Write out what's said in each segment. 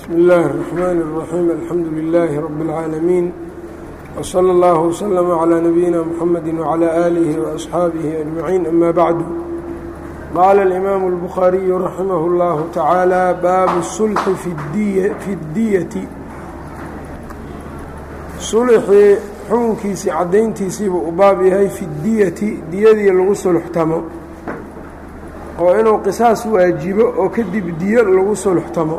بsم الlh الرحmn الرحيم الحمdu للh رب العاalمين وصلى الله وسلم على نبيina محمد وعلى آله وأصحاaبه أجمعين أmا bعd qال الإmام البخhاaري رحimه الله taعالى bab الصلح في الdyة sulxii xukunkiisii cadayntiisiibuu u baab yahay fi اdyati diyadii lagu sulxtamo oo inuu qisaas waajibo oo kadib diyo lagu sulxtamo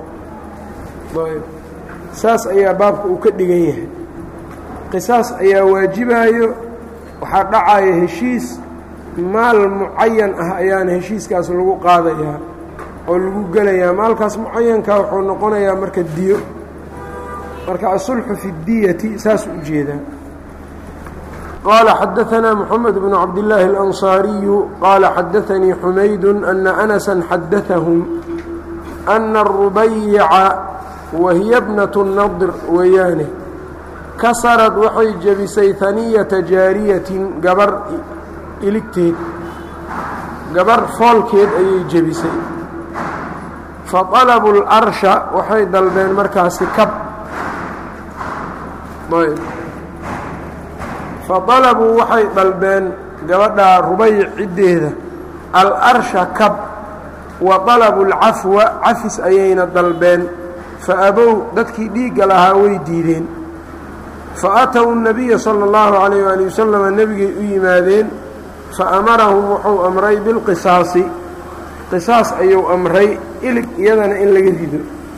saas ayaa baabka uu ka dhigan yahay qisaas ayaa waajibayo waxaa dhacaya heshiis maal mucayan ah ayaana heshiiskaas lagu qaadayaa oo lagu gelayaa maalkaas mucayanka wuxuu noqonayaa marka diyo marka asulxu fi اdiyati saas u jeedaa qaala xadaanaa moxamed bnu cabdillaahi اlanصaariyu qaala xadaanii xumaydu ana anasa xadaahum ana arubayica wahiya bnatu nadr weeyaane kasarad waxay jebisay haniyata jaariyatin gabar iligteed gabar foolkeed ayay jebisay faطalabuu اlarsha waxay dalbeen markaasi kab faطalabuu waxay dalbeen gabadhaa rubayic ciddeeda alarsha kab wa طalabuu اlcafwa cafis ayayna dalbeen faabow dadkii dhiigga lahaa way diideen faatow الnabiya salى اllahu عalayh ali wasalama nebigay u yimaadeen faamarahum wuxuu amray bilqisaasi qisaas ayuu amray ilig iyadana in laga rido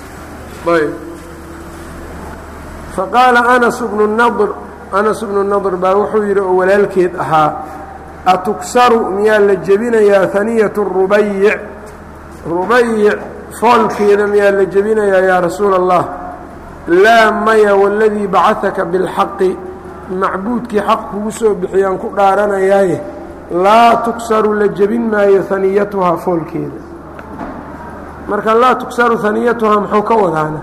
faqaala anas bnu nadr anas bnu nadr baa wuxuu yidhi oo walaalkeed ahaa atuksaru miyaa la jebinayaa haniyatu rubayic rubayic foolkeeda miyaa la jebinayaa yaa rasuula allah laa maya waladii bacahaka bilxaqi macbuudkii xaq kugu soo bixiyaan ku dhaaranayaaye laa tuksaru la jebin maayo haniyatuhaa foolkeeda marka laa tuksaru haniyatuhaa muxuu ka wadaana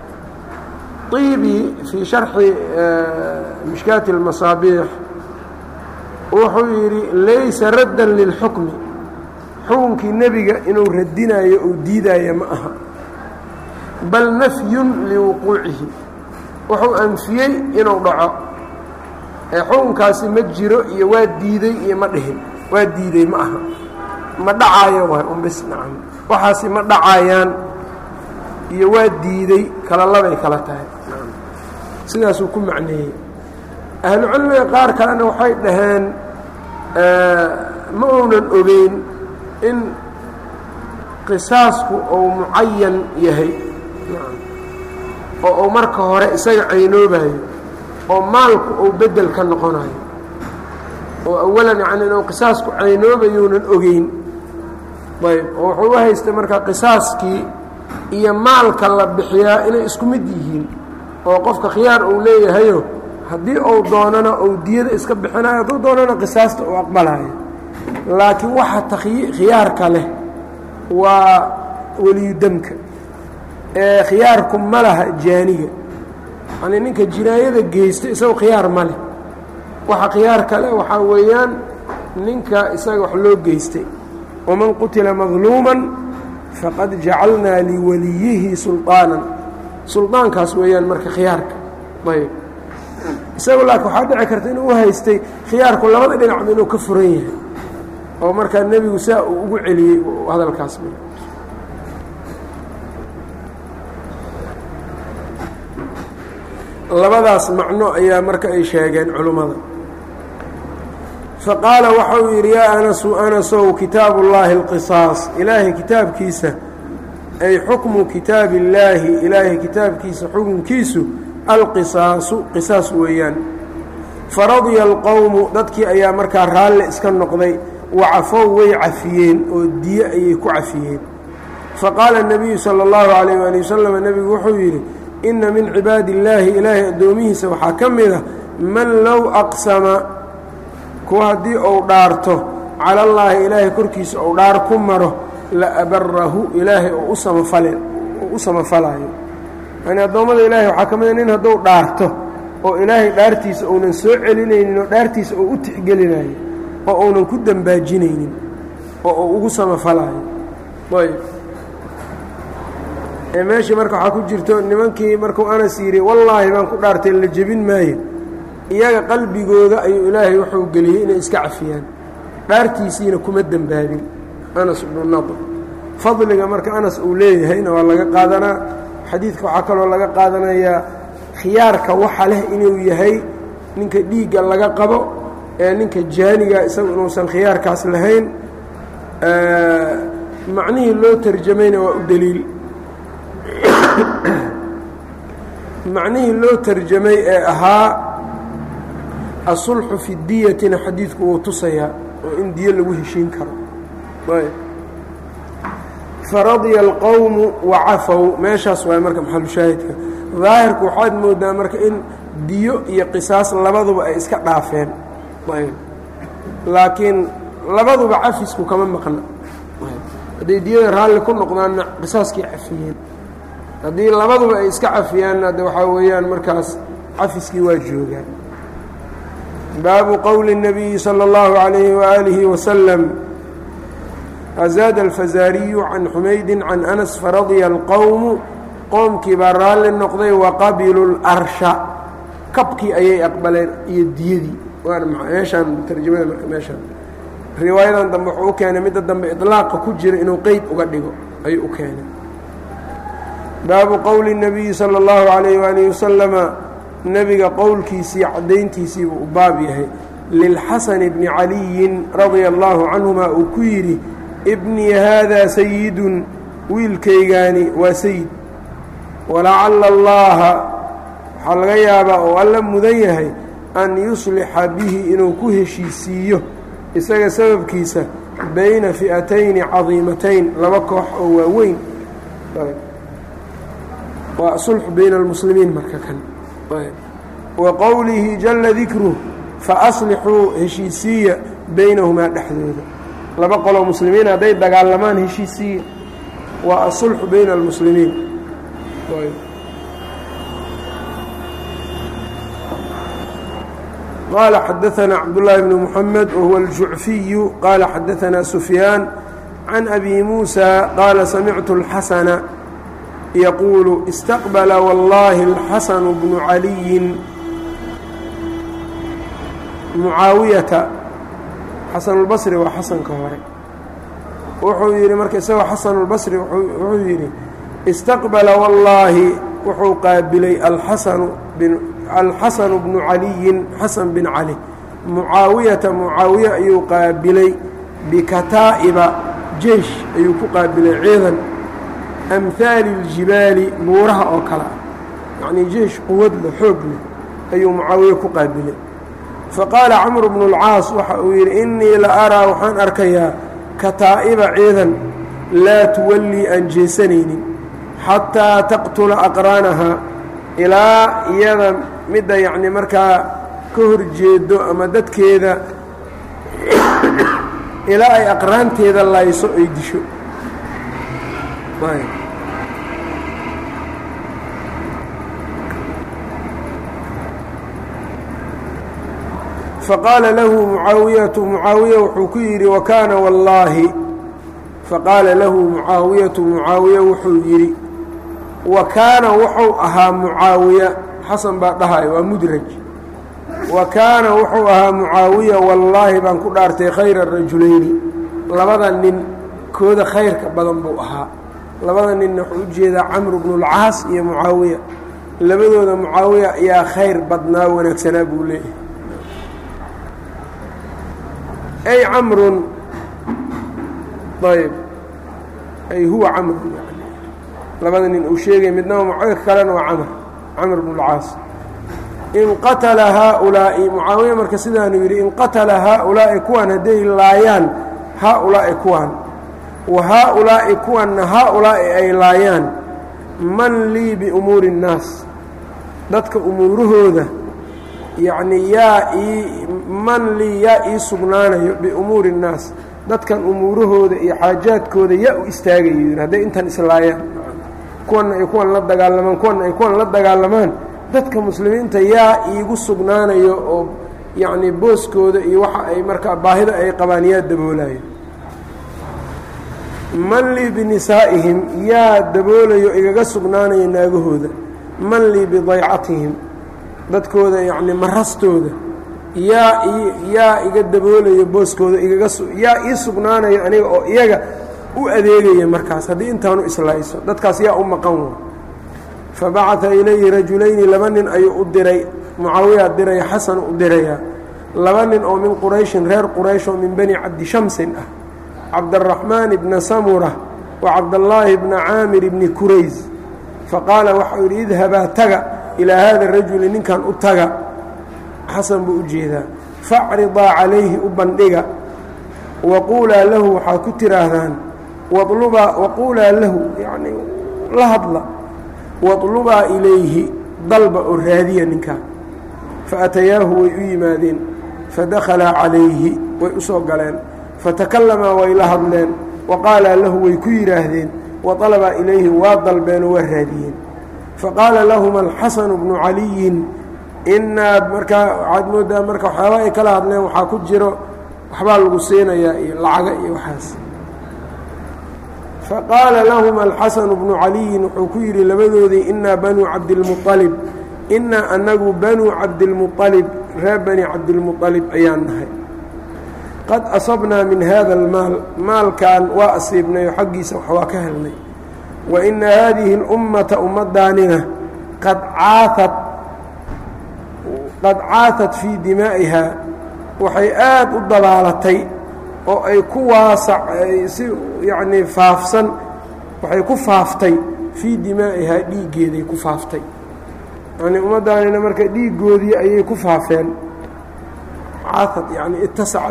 ibi fii sharxi mishkaati اlmasaabiix wuxuu yidhi laysa raddan lilxukmi xukunkii nebiga inuu radinayo ou diidaayo ma aha bal nafyun liwuquucihi wuxuu anfiyey inuu dhaco ee xukunkaasi ma jiro iyo waa diiday iyo ma dhihin waa diiday ma aha ma dhacaayo waay unbis nacam waxaasi ma dhacayaan iyo waa diiday kala labay kala tahay sidaasuu ku macneeyey ahlucilmiga qaar kalena waxay dhaheen ma uunan ogeyn in qisaasku uu mucayan yahay oo uu marka hore isaga caynoobayo oo maalku uu bedel ka noqonayo oo awalan yani inuu qisaasku caynoobayuunan ogeyn ayb oo wuxuu u haystay marka qisaaskii iyo maalka la bixiyaa inay isku mid yihiin oo qofka khiyaar uu leeyahayo haddii uu doonana uu diyada iska bixinayo hadduu doonana qisaasta uu aqbalayo laakiin waxa khiyaarka leh waa weliyudamka ee khiyaarku ma laha jaaniga yani ninka jinaayada geysta isago khiyaar ma leh waxa khiyaarka leh waxaa weeyaan ninka isaga wax loo geystay waman qutila madluuman faqad jacalnaa liwaliyihi sulطaanan suldaankaas weeyaan marka khiyaarka ayb isagu laakiin waxaa dhici karta inuu u haystay khiyaarku labada dhinacba inuu ka furan yahay oo markaa nebigu saa uu ugu celiyey hadalkaas labadaas macno ayaa marka ay sheegeen culummada faqaala waxa uu yidhi yaa anasu anasow kitaabu اllaahi اlqisaas ilaahay kitaabkiisa ay xukmu kitaabi illaahi ilaahay kitaabkiisa xukunkiisu alqisaasu qisaas weeyaan faradiya alqowmu dadkii ayaa markaa raalle iska noqday wacafow way cafiyeen oo diye ayay ku cafiyeen faqaala الnabiyu salى اllahu عalayh ali wasalam nebigu wuxuu yidhi inna min cibaadi illaahi ilaahay addoomihiisa waxaa ka mid a man low aqsama kuwa haddii uu dhaarto cala allaahi ilaahay korkiisa uu dhaar ku maro la abarahu ilaahay oo u samafale oo u samafalaayo yani addoommada ilaahay waxaa ka mid a nin hadduu dhaarto oo ilaahay dhaartiisa uunan soo celinaynin oo dhaartiisa uu u tixgelinayo oo uunan ku dembaajinaynin oo uu ugu samafalaayo ayb ee meeshii marka waxaa ku jirto nimankii markuu anas yidhi wallaahi baan ku dhaartay la jebin maayo iyaga qalbigooda ayuu ilaahay wuxuu geliyey inay iska cafiyaan dhaartiisiina kuma dembaabin anas ibnu nadr fadliga marka anas uu leeyahayna waa laga qaadanaa xadiidka waxaa kaloo laga qaadanayaa khiyaarka waxa leh inuu yahay ninka dhiigga laga qabo ee ninka jaaniga isagu inuusan khiyaarkaas lahayn macnihii loo tarjamayna waa u deliil macnihii loo tarjamay ee ahaa asulxu fi diyatina xadiidku wuu tusayaa oo in diyo lagu heshiin karo faradya alqowmu wacafow meeshaas waay marka maxalushaahidka daahirku waxaad moodaa marka in diyo iyo qisaas labaduba ay iska dhaafeen laakiin labaduba cafisku kama maqna hadday diyada raalli ku noqdaanna qisaaskii cafiyeen haddii labaduba ay iska cafiyaanna de waxaa weeyaan markaas cafiskii waa joogaan baabu qowli الnabiyi salى اllahu عalayhi waalihi wasalam azaada alfazaariyu can xumaydi can anas faradya alqowmu qoomkii baa raalli noqday waqabiluu اlarsha kabkii ayay aqbaleen iyo diyadii waana meeshaan tarjamada marka meeshaan riwaayadan dambe wuxuu u keenay midda dambe iطlaaqa ku jira inuu qeyd uga dhigo ayuu u keenay baabu qowli الnabiyi salى اllahu عalayh waalih wasalama nebiga qowlkiisii caddayntiisiibuu u baab yahay lilxasani bni caliyin radia allahu canhuma uu ku yidhi ibnii haadaa sayidun wiilkaygaani waa sayid walacalla allaha waxaa laga yaabaa oo alla mudan yahay an yuslixa bihi inuu ku heshiisiiyo isaga sababkiisa bayna fi'atayni cadiimatayn laba koox oo waaweyn waa sulxu bayna almuslimiin marka kan wa qowlihi jalla dikruh faaslixuu heshiisiiya baynahumaa dhexdooda laba qoloo muslimiin hadday dagaalamaan heshiisiiya waa asulxu bayna almuslimiin qaala xadaanaa cabdullaahi bnu muxamed wahuwa aljucfiyu qaala xadaanaa sufyaan can abi muusa qaala samictu اlxasana yaquulu istaqbala wallaahi alxasanu bnu caliyin mucaawiyata xasanulbasri waa xasanka hore wuxuu yidhi marka isagoo xasanulbasri wuxuu yidhi istaqbala wallaahi wuxuu qaabilay alxasanu alxasanu bnu caliyin xasan bin cali mucaawiyata mucaawiye ayuu qaabilay bikataa'iba jeish ayuu ku qaabilay ciidan amhaali اljibaali buuraha oo kale ah yacnii jeish quwad leh xoog leh ayuu mucaawiye ku qaabilay faqaala camru bnu اlcaas waxa uu yidhi innii la araa waxaan arkayaa kataa'iba ciidan laa tuwallii aan jeesanaynin xataa taqtula aqraanahaa ilaa iyada midda yacni markaa ka hor jeedo ama dadkeeda ilaa ay aqraanteeda layso ay disho faqaala lahu mucaawiyatu mucaawiya wuxuu ku yidhi wakaana wallaahi faqaala lahu mucaawiyatu mucaawiya wuxuu yidhi wa kaana wuxuu ahaa mucaawiya xasan baa dhahayo waa mudraj wa kaana wuxuu ahaa mucaawiya wallaahi baan ku dhaartay khayra rajulayni labada nin kooda khayrka badan buu ahaa labada ninna wuxuu u jeedaa camru bnulcaas iyo mucaawiya labadooda mucaawiya ayaa khayr badnaa wanaagsanaa buu leeyahay ay camrun ayb ay huwa camrun yani labada nin uu sheegay midnaba mucaawiya kalena waa camr camr bn اlcaas in qatala haaulaa'i mucaawiya marka sidaanuu yidhi in qatala haaulaa'i kuwan hadday laayaan haaulaa'i kuwan wa haaulaa'i kuwanna haaulaa'i ay laayaan man lii biumuuri الnaas dadka umuurahooda yacnii yaa ii man lii yaa ii sugnaanayo biumuuri الnaas dadkan umuurahooda iyo xaajaadkooda yaa u istaagayo yidhi hadday intan islaayaan kuwanna ay kuwan la dagaalamaan kuwanna ay kuwan la dagaalamaan dadka muslimiinta yaa iigu sugnaanayo oo yacnii booskooda iyo waxa ay markaa baahida ay qabaan yaa daboolayo man lii binisaa'ihim yaa daboolayo igaga sugnaanaya naagahooda man lii bidaycatihim dadkooda yacni marastooda yaa yaa iga daboolayo booskooda igaga yaa ii sugnaanayo aniga oo iyaga u adeegaya markaas haddii intaanu islayso dadkaas yaa u maqan wa fabacata ilayhi rajulayni laba nin ayuu u diray mucaawiyaa diraya xasan u dirayaa laba nin oo min qurayshin reer quraysh oo min bani cabdi shamsin ah cabdaraxmaan ibna samura wa cabdallaahi bna caamir ibni kurays faqaala waxau yidhi idhabaa taga ilaa haada rajuli ninkan u taga xasan buu u jeedaa facridaa calayhi u bandhiga waquulaa lahu waxaad ku tidhaahdaan walubaa waquulaa lahu yacnii la hadla waطlubaa ilayhi dalba oo raadiya ninkaa faatayaahu way u yimaadeen fadakhalaa calayhi way u soo galeen fatakalamaa way la hadleen waqaalaa lahu way ku yidhaahdeen waطalabaa ilayhi waa dalbeenoo waa raadiyeen faqaala lahuma alxasanu bnu caliyin inaa markaa waxaad moodaa marka waxyaabaa ay kala hadleen waxaa ku jiro waxbaa lagu siinayaa iyo lacaga iyo waxaas faqaala lahuma alxasanu bnu caliyin wuxuu ku yidhi labadoodii inaa banuu cabdilmualib inaa anagu banuu cabdilmualib reer bani cabdilmualib ayaan nahay qad asabnaa min hada almaal maalkan waa asiibnayo xaggiisa wax waa ka helnay wa ina haadihi اlummata ummadaanina qad caaat qad caatat fii dimaa'ihaa waxay aad u dabaalatay oo ay ku waasac si yacnii faafsan waxay ku faaftay fii dimaa'ihaa dhiiggeeday ku faaftay yacnii ummaddaanina marka dhiiggoodii ayay ku faafeen caatad yacni itasacad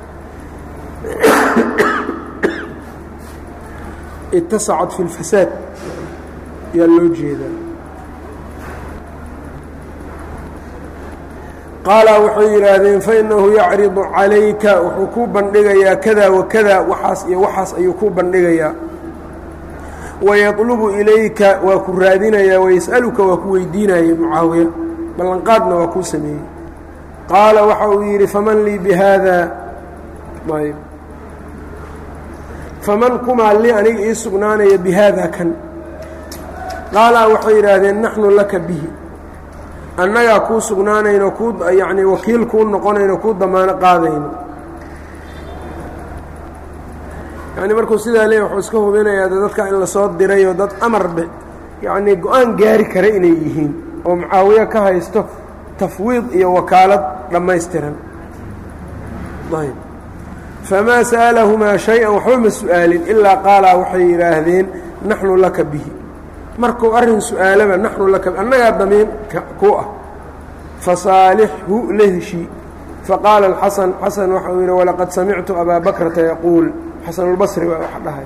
itasacad fi اlfasaad yaa loo jeedaa qaala waxay yidhaahdeen fainahu yacridu calayka wuxuu kuu bandhigayaa kada wakada waxaas iyo waxaas ayuu kuu bandhigayaa wayadlubu ilayka waa ku raadinayaa wayas'aluka waa ku weydiinaya mucaawiya ballanqaadna waa kuu sameeyey qaala waxa uu yidhi faman lii bihaada ayb faman kumaa li aniga ii sugnaanaya bihaada kan qaala waxay yidhaahdeen naxnu laka bihi annagaa kuu sugnaanayno kuu yacnii wakiil kuu noqonayno kuu damaano qaadayno yacni markuu sidaa leeya wuxuu iska hubinayaa de dadka in lasoo dirayoo dad amarbe yacnii go-aan gaari kara inay yihiin oo mucaawiye ka haysto tafwiid iyo wakaalad dhammaystiran ayb famaa sa'alahumaa shay-an waxba ma su'aalin ilaa qaalaa waxay yidhaahdeen naxnu laka bihi markuu arrin su-aalaba naxnu laka annagaa damiin ku ah fasaalixhu la heshii faqaala alxasan xasan waxau yidhi walaqad samictu abaa bakrata yaquul xasanulbasri baa wax dhahay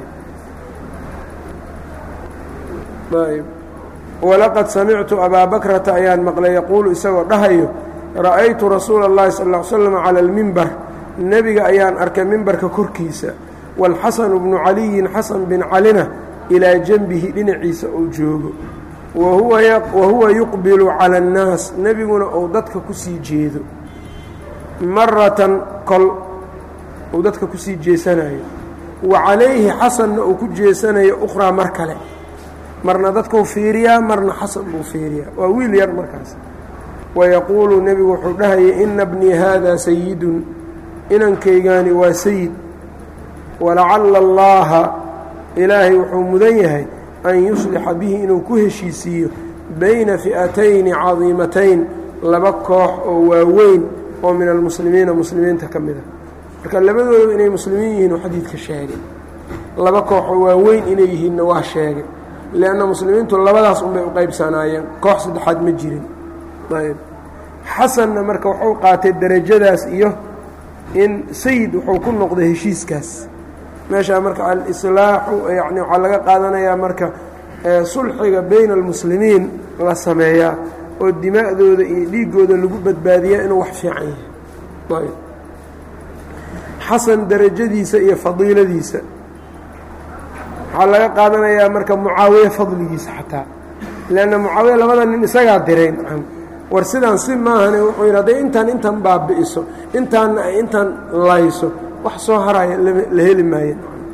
ayb walaqad samictu abaa bakrata ayaan maqlay yaquulu isagoo dhahayo ra'aytu rasuula اllahi sal ll ly slam cala almimbar nebiga ayaan arkay mimbarka korkiisa waalxasanu bnu caliyin xasan bin calina ilaa janbihi dhinaciisa uu joogo wa huwa yuqbilu cala annaas nebiguna uu dadka ku sii jeedo maratan kol uu dadka ku sii jeesanayo wa calayhi xasanna uu ku jeesanayo ukhraa mar kale marna dadkuu fiiriyaa marna xasan buu fiiriyaa waa wiil yar markaas wayaquulu nebigu wuxuu dhahayay ina bnii haada sayidun inankaygaani waa sayid walacalla allaaha ilaahay wuxuu mudan yahay an yuslixa bihi inuu ku heshiisiiyo bayna fi'atayni cadiimatayn laba koox oo waaweyn oo min almuslimiina muslimiinta ka mid a marka labadooda inay muslimiin yihiin oo xadiidka sheegay laba koox oo waaweyn inay yihiinna waa sheegay lianna muslimiintu labadaas unbay u qaybsanaayeen koox saddexaad ma jirin ayb xasanna marka wuxuu qaatay derajadaas iyo in sayid wuxuu ku noqday heshiiskaas meeshaa marka alislaaxu yani waxaa laga qaadanayaa marka sulxiga bayna almuslimiin la sameeyaa oo dimaa'dooda iyo dhiiggooda lagu badbaadiyaa inuu wax fiican yahay ayb xasan derajadiisa iyo fadiiladiisa waxaa laga qaadanayaa marka mucaawiye fadligiisa xataa leanna mucaawiya labada nin isagaa diray nacam war sidaan si maahane wuxuu yidhi hadday intaan intan baabi'iso intaanna ay intaan layso wax soo haraya la heli maayo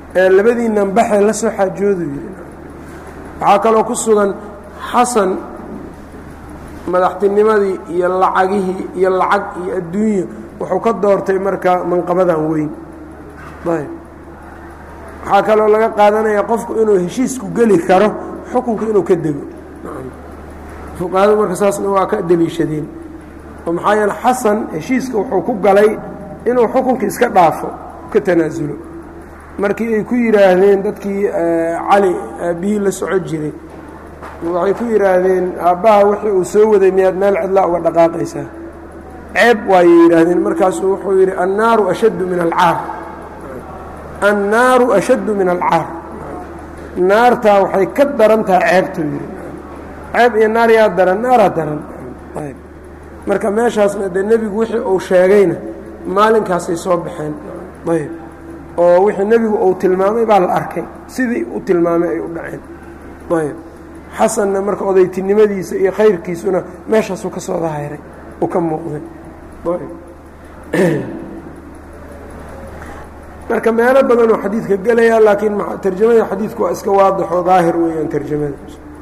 ee labadiinnan baxee la soo xaajoodu yidhi waxaa kaloo ku sugan xasan madaxtinimadii iyo lacagihii iyo lacag iyo adduunya wuxuu ka doortay marka manqabadan weyn ayb waxaa kaloo laga qaadanaya qofku inuu heshiisku geli karo xukunka inuu ka dego fuqahadu marka saasna waa ka deliishadeen oo maxaa yeele xasan heshiiska wuxuu ku galay inuu xukunka iska dhaafo ka tanaasulo markii ay ku yidhaahdeen dadkii cali aabbihii la soco jiray waxay ku yidhaahdeen aabbaha wixii uu soo waday miyaad meel cidlaa uga dhaqaaqaysaa ceeb waayay yidhaahdeen markaasuu wuxuu yidhi annaaru ashaddu min alcaar annaaru ashaddu min alcaar naartaa waxay ka daran tahay ceebtuu yidhi ceeb iyo naar yaa daran naaraa daran ayb marka meeshaasna dee nebigu wixii uu sheegayna maalinkaasay soo baxeen ayb oo wixii nebigu uu tilmaamay baa la arkay sidii u tilmaamay ay u dhaceen ayb xasanna marka odaytinimadiisa iyo khayrkiisuna meeshaasuu ka soo dahayray uu ka muuqday marka meelo badanoo xadiidka gelaya laakiin tarjamada xadiidku waa iska waadixoo daahir weeyaan tarjamada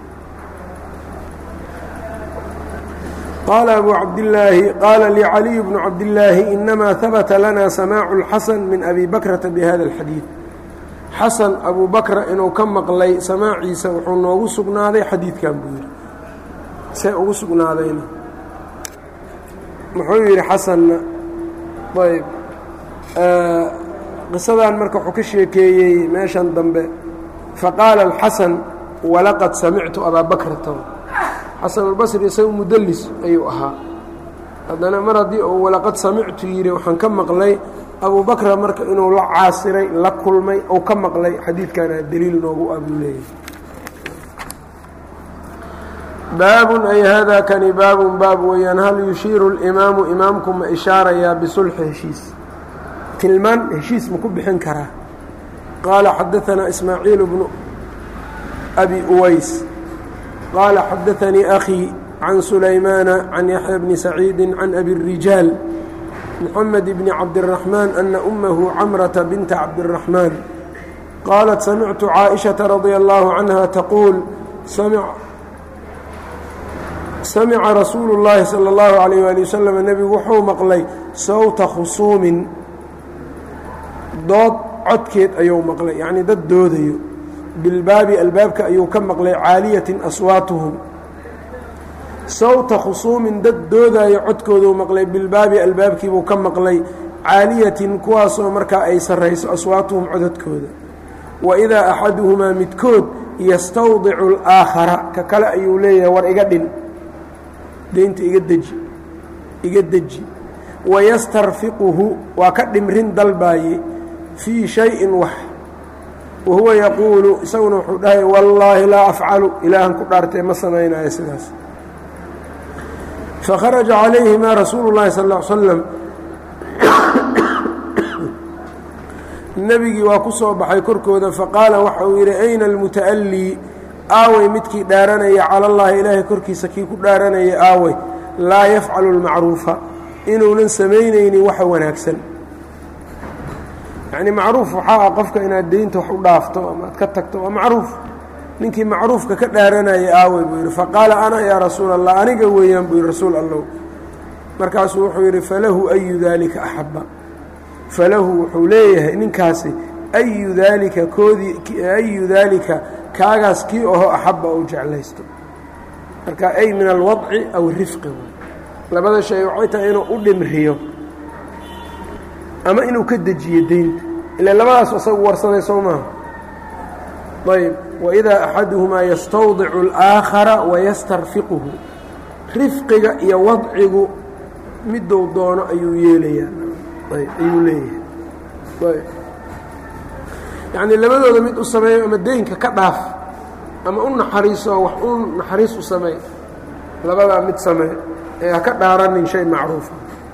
qaala abu cabdillaahi qaala licaliy bnu cabdillaahi inamaa habata lana samaacu اlxasan min abi bakrata bihada اlxadiid xasan abu bakra inuu ka maqlay samaaciisa wuxuu noogu sugnaaday xadiidkan buu yidhi see ugu sugnaadayna muxuu yidhi xasanna ayb qisadan marka wuxuu ka sheekeeyey meeshan dambe faqaala alxasan walaqad samictu abaa bakrata xasanulbasri isaga mudallis ayuu ahaa haddana mar haddii uu walaqad samictu yidhi waxaan ka maqlay abu bakra marka inuu la caasiray la kulmay ou ka maqlay xadiidkana deliil noogu abuu leeyahay baabun ay hada kani baabun baab weeyaan hal yushiiru اlimaamu imaamku ma ishaarayaa bisulxi heshiis tilmaan heshiis ma ku bixin karaa qaala xadaanaa ismaaciil bnu abi uways qaala xadaanii akhii can sulaymaana can yaxya bni saciidi can abi الrijaal mxamed bni cabdالraxmaan ana umahu camrata binta cabdالraxmaan qaalat samictu caaئiشhaةa radia اllahu canha taquul samica rasuulu اllaahi salى اllahu عalayh wali wasalam nebigu wuxuu maqlay sawta khusuumin dood codkeed ayuu maqlay yacnii dad doodayo bilbaabi albaabka ayuu ka maqlay caaliyatin aswaatuhum sawta khusuumin dad doodaayo codkooduu maqlay bilbaabi albaabkiibuu ka maqlay caaliyatin kuwaasoo markaa ay sarrayso aswaatuhum codadkooda wa idaa axaduhumaa midkood yastawdicu alaakhara ka kale ayuu leeyahay war iga dhin deynta iga deji iga deji wayastarfiquhu waa ka dhimrin dalbaaye fii shayin wax wa huwa yaquulu isaguna wuxuu dhahay wallaahi laa afcalu ilaahan ku dhaartee ma samaynayo sidaas fakharaja calayhimaa rasuulu llahi sal ll ly slam nebigii waa ku soo baxay korkooda faqaala waxa uu yidhi ayna almuta'allii aawey midkii dhaaranaya cala llahi ilaahay korkiisa kii ku dhaaranaya aawey laa yafcalu lmacruufa inuunan samaynaynin waxa wanaagsan yacnii macruuf waxaa ah qofka inaad deynta wax u dhaafto ama aad ka tagto waa macruuf ninkii macruufka ka dhaaranaya aawey buu yidhi faqaala ana yaa rasuula allah aniga weeyaan buu yidhi rasuul allow markaasuu wuxuu yidhi falahu ayu daalika axabba falahu wuxuu leeyahay ninkaasi ayu daalika koodii ayu daalika kaagaas kii oho axabba uu jeclaysto marka ay min alwadci aw rifqi labada shay waxay tahay inuu u dhimriyo ama inuu ka dejiyo deynta ila labadaas isagu warsaday soo maaha ayb waidaa axaduhumaa yastawdicu alaakhara wayastarfiquhu rifqiga iyo wadcigu miduu doono ayuu yeelayaa ayb ayuu leeyahay ayb yacnii labadooda mid u sameeyo ama deynka ka dhaaf ama u naxariiso wax u naxariis u sameey labadaa mid samee ee ha ka dhaaranin shay macruufa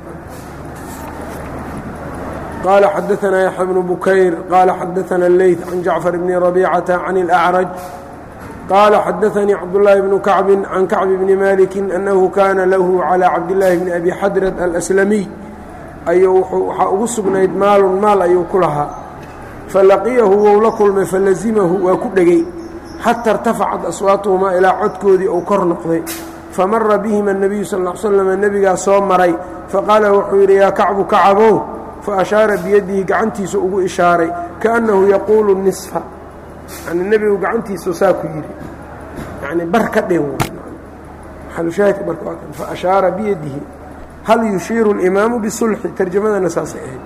qaala xadaanaa yaxya bnu bukayr qaala xadaana اleyt can jacfar bni rabicata can اlأcraj qaala xadaanii cabdالlaahi bnu kacbi can kacbi bni maliki annahu kaana lahu calى cabdillaahi bni abi xadrad alslamiy ayuu waxaa ugu sugnayd maalun maal ayuu ku lahaa falaqiyahu wou la kulmay falazimahu waa ku dhegey xata irtafacat aswaatuhumaa ilaa codkoodii uu kor noqday famara bihima الnabiyu sal ا slam nebigaa soo maray faqaala wuxuu yidhi yaa kacbu kacabow faashaara biyadihi gacantiisa ugu ishaaray kaأnnahu yaquulu nisfa yani nebigu gacantiisa saa ku yidhi yani bar ka dhin maxalushaahidka marka waa kan faashaara biyadihi hal yushiiru اlimaamu bisulxi tarjamadana saasay ahayd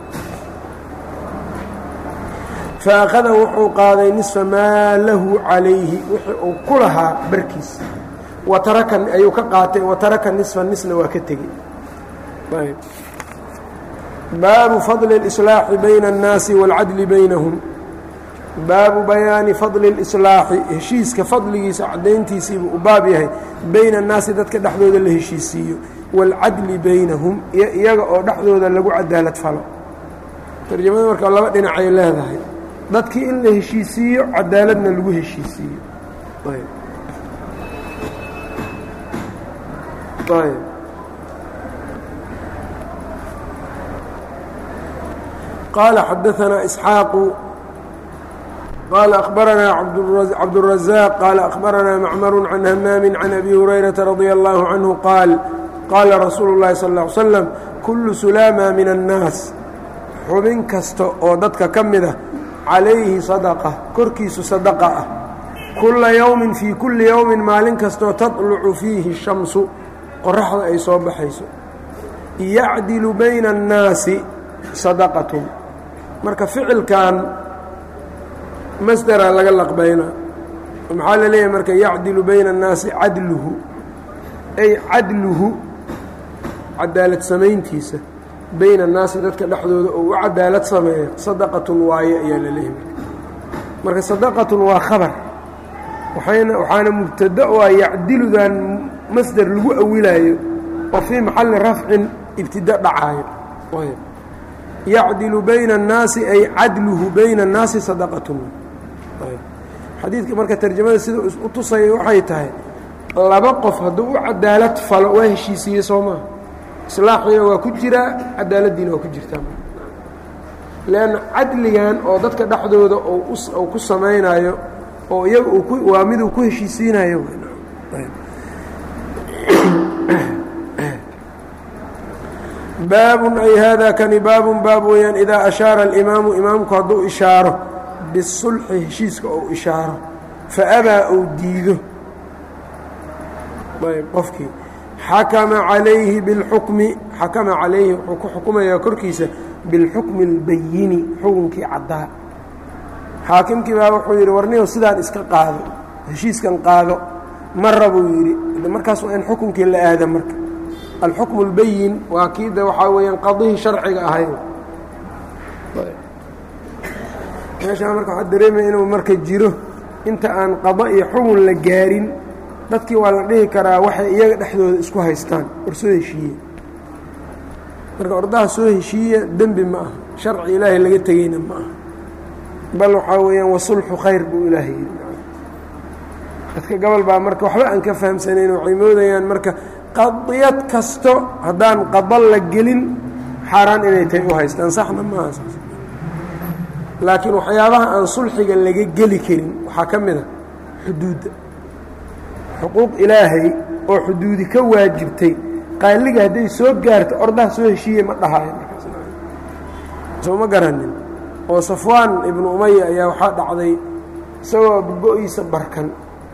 faأkhada wuxuu qaaday nisfa maa lahu calayhi wixii uu ku lahaa barkiis wataraka ayuu ka qaatay wataraka nisfa nisna waa ka tegey baabu fadli اlإslaaxi bayna الnaasi wاlcadli baynahum baabu bayaani fadli اlislaaxi heshiiska fadligiisa caddayntiisiibuu u baab yahay bayna annaasi dadka dhexdooda la heshiisiiyo wاlcadli baynahum iyo iyaga oo dhexdooda lagu cadaalad falo tarjamada marka laba dhinacay leedahay dadkii in la heshiisiiyo cadaaladna lagu heshiisiiyo qaala xadaanaa isxaaqu qaala akhbaranaa cabdالrazaaq qaala akhbaranaa macmaru can hamaami can abi hurayrata radia allahu canhu qaal qaala rasuulu اllahi sal ا ly slam kullu sulaama min annaas xubin kasta oo dadka ka mid ah calayhi sadaqa korkiisu sadaqa ah kulla yowmin fii kulli yowmin maalin kastoo taطlucu fiihi shamsu qoraxda ay soo baxayso yacdilu bayna annaasi sadaqatun marka ficilkan masdera laga laqbaynaa maxaa la leeyahay marka yacdilu bayna annaasi cadluhu ay cadluhu cadaalad samayntiisa bayna annaasi dadka dhexdooda oo u cadaalad sameeya sadaqatun waaye ayaa la leeyahay marka sadaqatun waa khabar waxayna waxaana mubtada oo ah yacdiludan masder lagu awilaayo oo fii maxalli rafcin ibtida dhacaayo yacdilu bayna الnaasi ay cadluhu bayna الnaasi sadaqatun xadiidka marka tarjamada sida u tusaya waxay tahay laba qof hadduu u cadaalad falo waa heshiisiiye soo maa islaaxiina waa ku jiraa cadaaladdiina waa ku jirtaa leanna cadligan oo dadka dhexdooda ou ku samaynayo oo iyaga waa miduu ku heshiisiinayo baabun ay haadaa kani baabun baab weeyaan idaa ashaara alimaamu imaamku hadduu ishaaro bisulxi heshiiska ou ishaaro fa abaa ou diido ayb qofkii xakama calayhi bilxukmi xakama calayhi wuxuu ku xukumayaa korkiisa bilxukmi اlbayini xukunkii caddaa xaakimkii baa wuxuu yidhi warniyow sidaan iska qaado heshiiskan qaado mara buu yidhi markaas waa in xukunkii la aada marka alxukmu اlbayin waa kii de waxaa weeyaan qadihii sharciga ahayd meeshaa marka waxaa dareemaya inuu marka jiro inta aan qado iyo xugun la gaarin dadkii waa la dhihi karaa waxay iyaga dhexdooda isku haystaan war soo heshiiye marka ordaha soo heshiiya dembi ma aha sharci ilaahay laga tegeyna ma aha bal waxaa weeyaan wasulxu khayr buu ilaahay yidhi dadka gobol baa marka waxba aan ka fahamsanayn waxay moodayaan marka qadiyad kasto haddaan qado la gelin xaaraan inay tahay u haystaan saxna maaha saas laakiin waxyaabaha aan sulxiga laga geli karin waxaa ka mid a xuduudda xuquuq ilaahay oo xuduudi ka waajibtay qaaliga hadday soo gaarto ordaha soo heshiiye ma dhahaayo markaasoo ma garanin oo safwaan ibnu umaya ayaa waxaa dhacday isagoo go-iisa barkan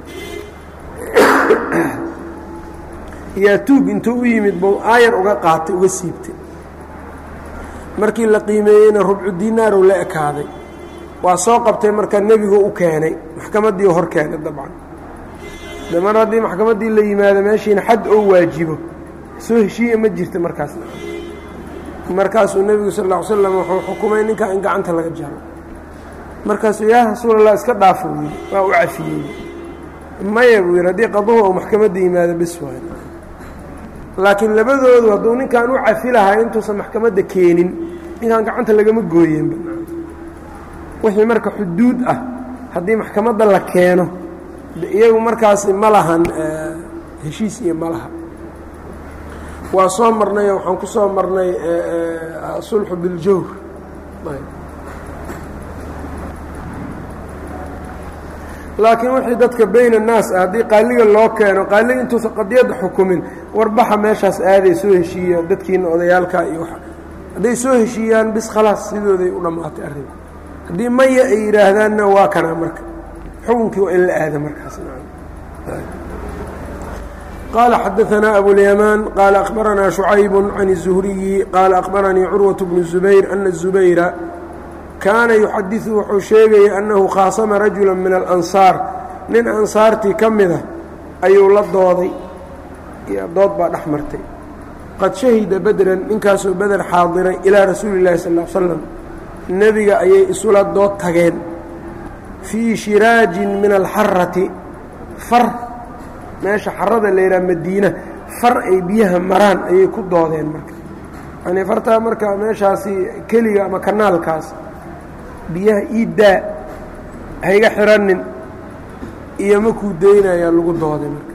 yaa tuug intuu u yimid bou aayar uga qaatay uga siibtay markii la qiimeeyeyna rubcu diinaarow la ekaaday waa soo qabtay marka nebigu u keenay maxkamaddii hor keenay dabcan de mar haddii maxkamaddii la yimaado meeshiina xad oo waajibo soo heshiiya ma jirta markaasna markaasuu nebigu sal lla ly slam wuxuu xukumay ninkaa in gacanta laga jaro markaasuu yaa rasuulallah iska dhaafo buu yidhi waa u cafiyey maya buu yidhi haddii qaduhu ou maxkamadda yimaado bis waay laakiin labadoodu hadduu ninkan u cafi lahaa intuusan maxkamadda keenin ninkan gacanta lagama gooyeenba wixii marka xuduud ah haddii maxkamadda la keeno iyagu markaasi ma lahan heshiis iyo ma laha waa soo marnay oo waxaan ku soo marnay sulxu biljawr laakiin wixii dadka bayn annaas ah haddii qaaliga loo keeno qaaliga intuusan qadiyadda xukumin warbaxa meeshaas aaday soo heshiiya dadkiina odayaalka iyo wa hadday soo heshiiyaan bis khalaas sidooday u dhammaatay arrinku haddii maya ay yidhaahdaanna waa kanaa marka xukunkii waa in la aada markaas qaala xadaanaa abulyamaan qaala akhbaranaa shucayb can الzuhriyi qaala akhbaranii curwaة bnu zubayr ana الzubayra kaana yuxadiثu wuxuu sheegaya annahu khaasama rajula min alansaar nin ansaartii ka mida ayuu la dooday dood baa dhex martay qad shahida bedran ninkaasoo beder xaadiray ilaa rasuuli اllahi sal ا slam nebiga ayay isula dood tageen fii shiraajin min alxarati far meesha xarada la yidhaha madiina far ay biyaha maraan ayay ku doodeen marka yani fartaa marka meeshaasi keliga ama kanaalkaas biyaha iiddaa hayga xiranin iyo makuu daynayaa lagu dooday marka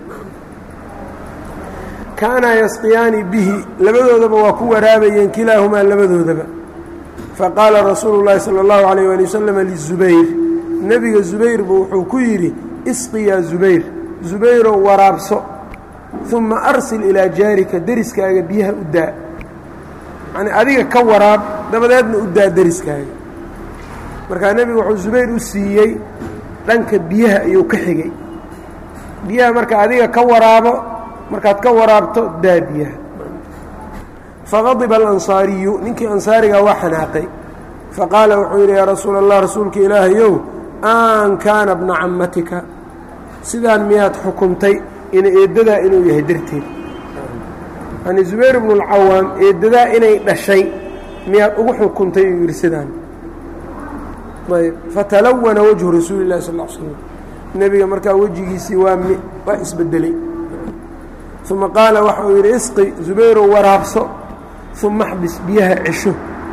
kaanaa yasqiyaani bihi labadoodaba waa ku waraabayeen kilaahumaa labadoodaba faqaala rasuulu llaahi sala allahu calayh waali wasalam lizubayr nebiga zubayr buu wuxuu ku yidhi isqi yaa zubayr zubayrow waraabso uma arsil ilaa jaarika deriskaaga biyaha u daa yacnii adiga ka waraab dabadeedna u daa deriskaaga markaa nebigu wuxuu zubayr u siiyey dhanka biyaha ayuu ka xigay biyaha marka adiga ka waraabo markaad ka waraabto daa biyaha faqadiba alansaariyu ninkii ansaarigaa waa xanaaqay faqaala wuxuu yidhi yaa rasuula allah rasuulka ilaahayow an kaana bna cammatika sidaan miyaad xukuntay in eeddadaa inuu yahay darteed yani zubayr bnu اlcawaam eeddadaa inay dhashay miyaad ugu xukuntay uu yidhi sidaan ayb fatalawana wajhu rasuuli اllahi sal l slam nebiga markaa wejigiisii waa m waa isbedelay uma qaala waxa uu yidhi isqi zubayrow waraabso uma xbis biyaha cesho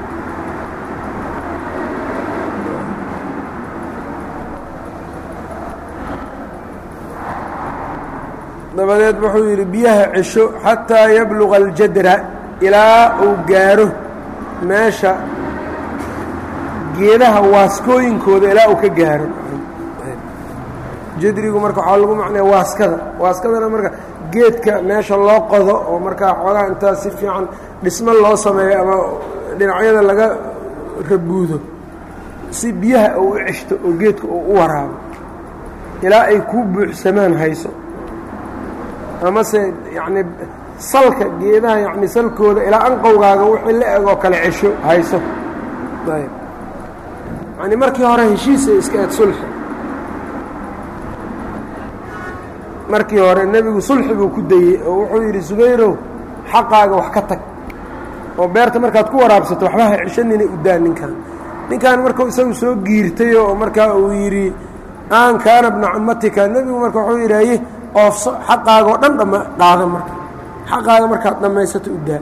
dabadeed wuxuu yidhi biyaha cesho xataa yabluga aljadra ilaa uu gaaro meesha geedaha waaskooyinkooda ilaa uu ka gaaro jadrigu marka waxaa lagu macnaya waaskada waaskadana marka geedka meesha loo qodo oo markaa xoogaha intaa si fiican dhismo loo sameeyo ama dhinacyada laga rabuudo si biyaha uu u ceshto oo geedka uu u waraabo ilaa ay kuu buuxsamaan hayso amase yacni salka geedaha yacni salkooda ilaa anqowgaaga wixii la eg oo kale cesho hayso ayb yacni markii hore heshiisa iska eed sulxi markii hore nebigu sulxi buu ku dayey oo wuxuu yidhi subayrow xaqaaga wax ka tag oo beerta markaad ku waraabsato waxba ha ceshanina udaa ninkan ninkan markuu isagu soo giirtayo oo markaa uu yidhi aan kaana bna cammatika nebigu marka wuxuu yidhaaye oofso xaqaaga oo dhan dhama qaada marka xaqaaga markaad dhammaysato udaa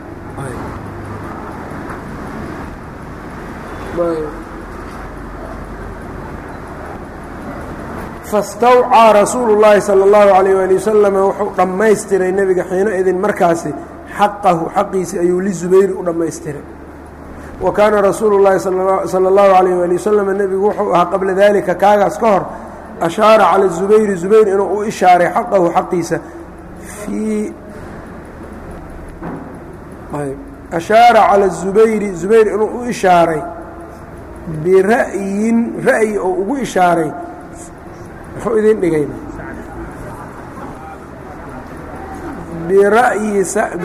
fastawcaa rasuulu llaahi sala allahu calayh waali wasalam wuxuu dhammaystiray nebiga xiino idin markaasi xaqahu xaqiisi ayuu lizubayri u dhammaystiray wa kaana rasuulu llaahi sala allahu calayh waali wasalam nebigu wuxuu ahaa qabla daalika kaagaas ka hor ashaara cala zubayri zubayr inuu u ishaaray xaqahu xaqiisa fii ashaara cala zubayri zubayr inuu u ishaaray bira'yin ra'yi oo ugu ishaaray muxuu idin dhigayna bira'yi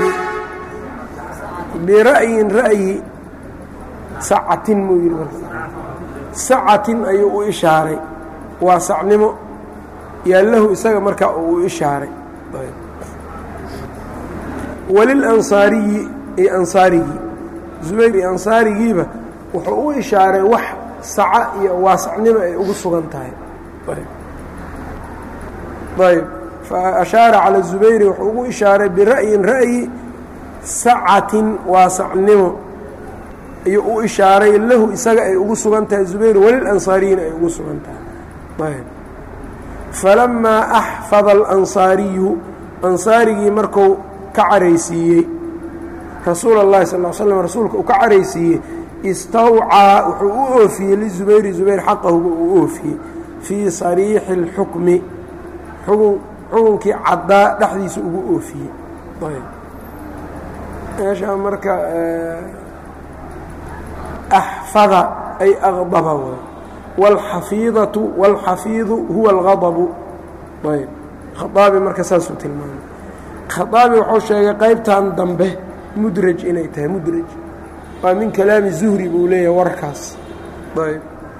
bira'yin ra'yi sacatin muu yidhi marka sacatin ayuu u ishaaray waa sacnimo yaallahu isaga markaa uu u ishaaray walilansaariyi iyo ansaarigii zubayr iyo ansaarigiiba wuxuu u ishaaray wax saca iyo waasacnimo ay ugu sugan tahay ayb faashaara calى zubayri wuxuu ugu ishaaray bira'yin ra'yi sacatin waasacnimo ayuu u ishaaray lahu isaga ay ugu sugan tahay zubayr walilansaariyina ay ugu sugan tahay ayb falamaa axfada alansaariyu ansaarigii marku ka caraysiiyey rasuula اllahi sal l slam rasuulka uu ka caraysiiyey istawcaa wuxuu u oofiyey lizubayri zubayr xaqahuba uu oofiyey fii sariixi اlxukmi xukun xukunkii caddaa dhexdiisa ugu oofiyey meeshaa marka axfada ay aqdaba w wاlxafiidatu wاlxafiidu huwa اlgadbu ayb khaaabi marka saasuu tilmaamay khaaabi wuxuu sheegay qaybtan dambe mudraj inay tahay mudraj waa min kalaami zuhri buu leeyahay warkaas ayb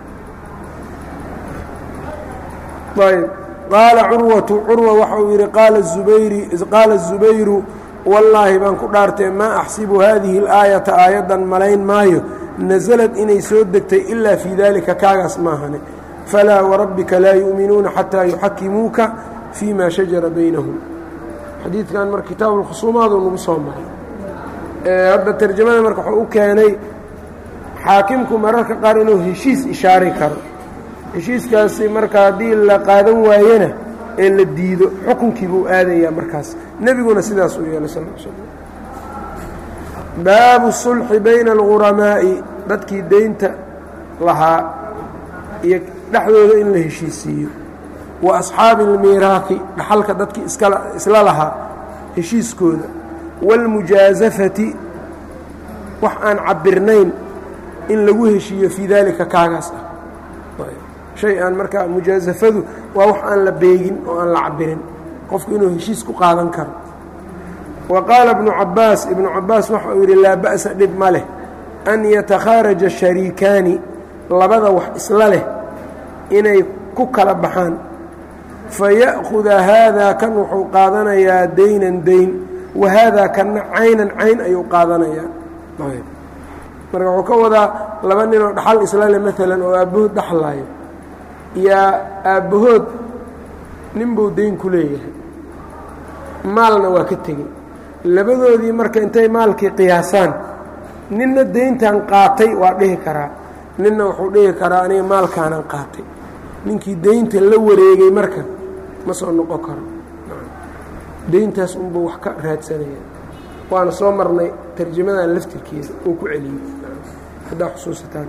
ayb qaala curwatu curwa waxa uu yidhi qaala zubayri qaala الzubayru wallaahi baan ku dhaartee maa axsibu haadihi اlaayata aayaddan malayn maayo nasalad inay soo degtay ilaa fii dalika kaagaas maahane falaa warabbika laa yu'minuuna xataa yuxakimuuka fii ma shajara baynahum xadiidkan marka kitaabu lkhusuumaadu nagu soo maray hadda tarjamada marka wuxuu u keenay xaakimku mararka qaar inuu heshiis ishaari karo heshiiskaasi marka haddii la qaadan waayena ee la diido xukunkii buu aadayaa markaas nebiguna sidaas uu yeelay sal slam baabu sulxi bayna alguramaa'i dadkii deynta lahaa iyo dhexdooda in la heshiisiiyo wa asxaabi almiiraahi dhaxalka dadkii iskala isla lahaa heshiiskooda wاlmujaasafati wax aan cabirnayn in lagu heshiiyo fii daalika kaagaas ah shay aan markaa mujaasafadu waa wax aan la beegin oo aan la cabirin qofku inuu heshiis ku qaadan karo wa qaala ibnu cabaas ibnu cabaas waxa uu yidhi laa ba'sa dhib ma leh an yatakhaaraja shariikaani labada wax isla leh inay ku kala baxaan faya'khuda haadaa kan wuxuu qaadanayaa daynan dayn wa haadaa kanna caynan cayn ayuu qaadanayaa marka wuxuu ka wadaa laba ninoo dhaxal isla leh maalan oo aabbahood dhaxlaayo yaa aabbahood ninbuu dayn ku leeyahay maalna waa ka tegey labadoodii marka intay maalkii qiyaasaan ninna dayntan qaatay waa dhihi karaa ninna wuxuu dhihi karaa aniga maalkaanan qaatay ninkii daynta la wareegay marka ma soo noqon karo dayntaas unbuu wax ka raadsanaya waana soo marnay tarjamadan laftirkeeda uu ku celiyey haddaa xusuusataan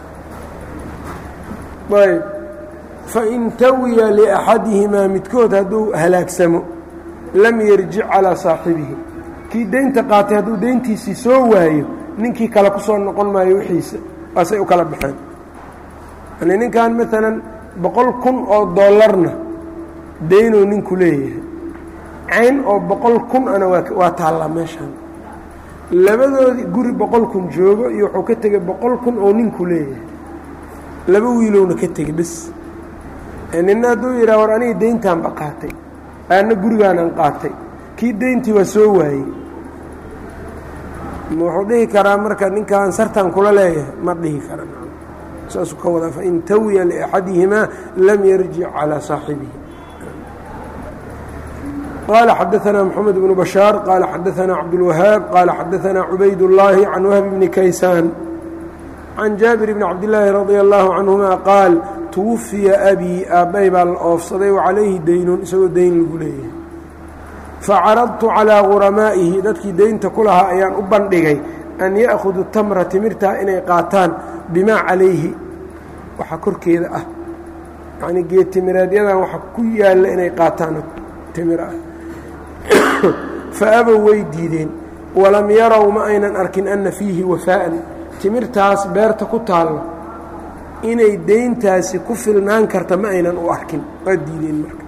ayb fain tawiya liaxadihimaa midkood hadduu halaagsamo lam yarjic calaa saaxibihi kii daynta qaatay hadduu dayntiisii soo waayo ninkii kale ku soo noqon maayo wixiisa waasay u kala baxeen yani ninkan maalan boqol kun oo dollarna daynuu ninku leeyahay cayn oo boqol kun ana waa taallaa meeshaan labadoodii guri boqol kun joogo iyo wuxuu ka tegey boqol kun oo ninku leeyahay laba wiilowna ka tegey bes nina hadduu yidhaha war aniga dayntaanba qaatay aanna gurigaanan qaatay kii dayntii waa soo waayey wuxuu dhihi karaa marka ninkaan sartan kula leeyahay ma dhihi kara saasuu ka wadaa fain tawiya liaxadihimaa lam yarjic calaa saaxibihi qaala xadaanaa moxamed bnu bashaar qaala xadaanaa cabdulwahaab qaala xadaanaa cubayd اllaahi can wahb bni kaysaan can jaabir bni cabdillaahi radia allaahu canhuma qaal tuwafiya abii aabbay baa la oofsaday wa calayhi daynun isagoo dayn lagu leeyahay facaradtu calaa guramaa'ihi dadkii daynta ku lahaa ayaan u bandhigay an ya'khudu tamra timirtaa inay qaataan bimaa calayhi waxa korkeeda ah yacnii geed timireedyadan waxa ku yaalla inay qaataan timir ah fa abow way diideen walam yarow ma aynan arkin anna fiihi wafaa'an timirtaas beerta ku taalla inay dayntaasi ku filnaan karta ma aynan u arkin waa diideen marka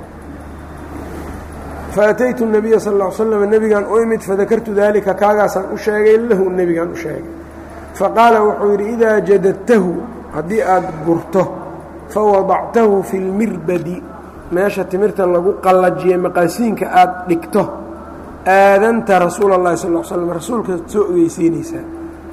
faataytu الnabiya sal ا l slm nebigaan u imid fadakartu dalika kaagaasaan u sheegay lahu nebigaan u sheegay faqaala wuxuu yidhi idaa jadadtahu haddii aad gurto fawadactahu fi اlmirbadi meesha timirta lagu qallajiyey maqaasiinka aad dhigto aadanta rasuula اllahi sal slm rasuulka soo ogeysiinaysaa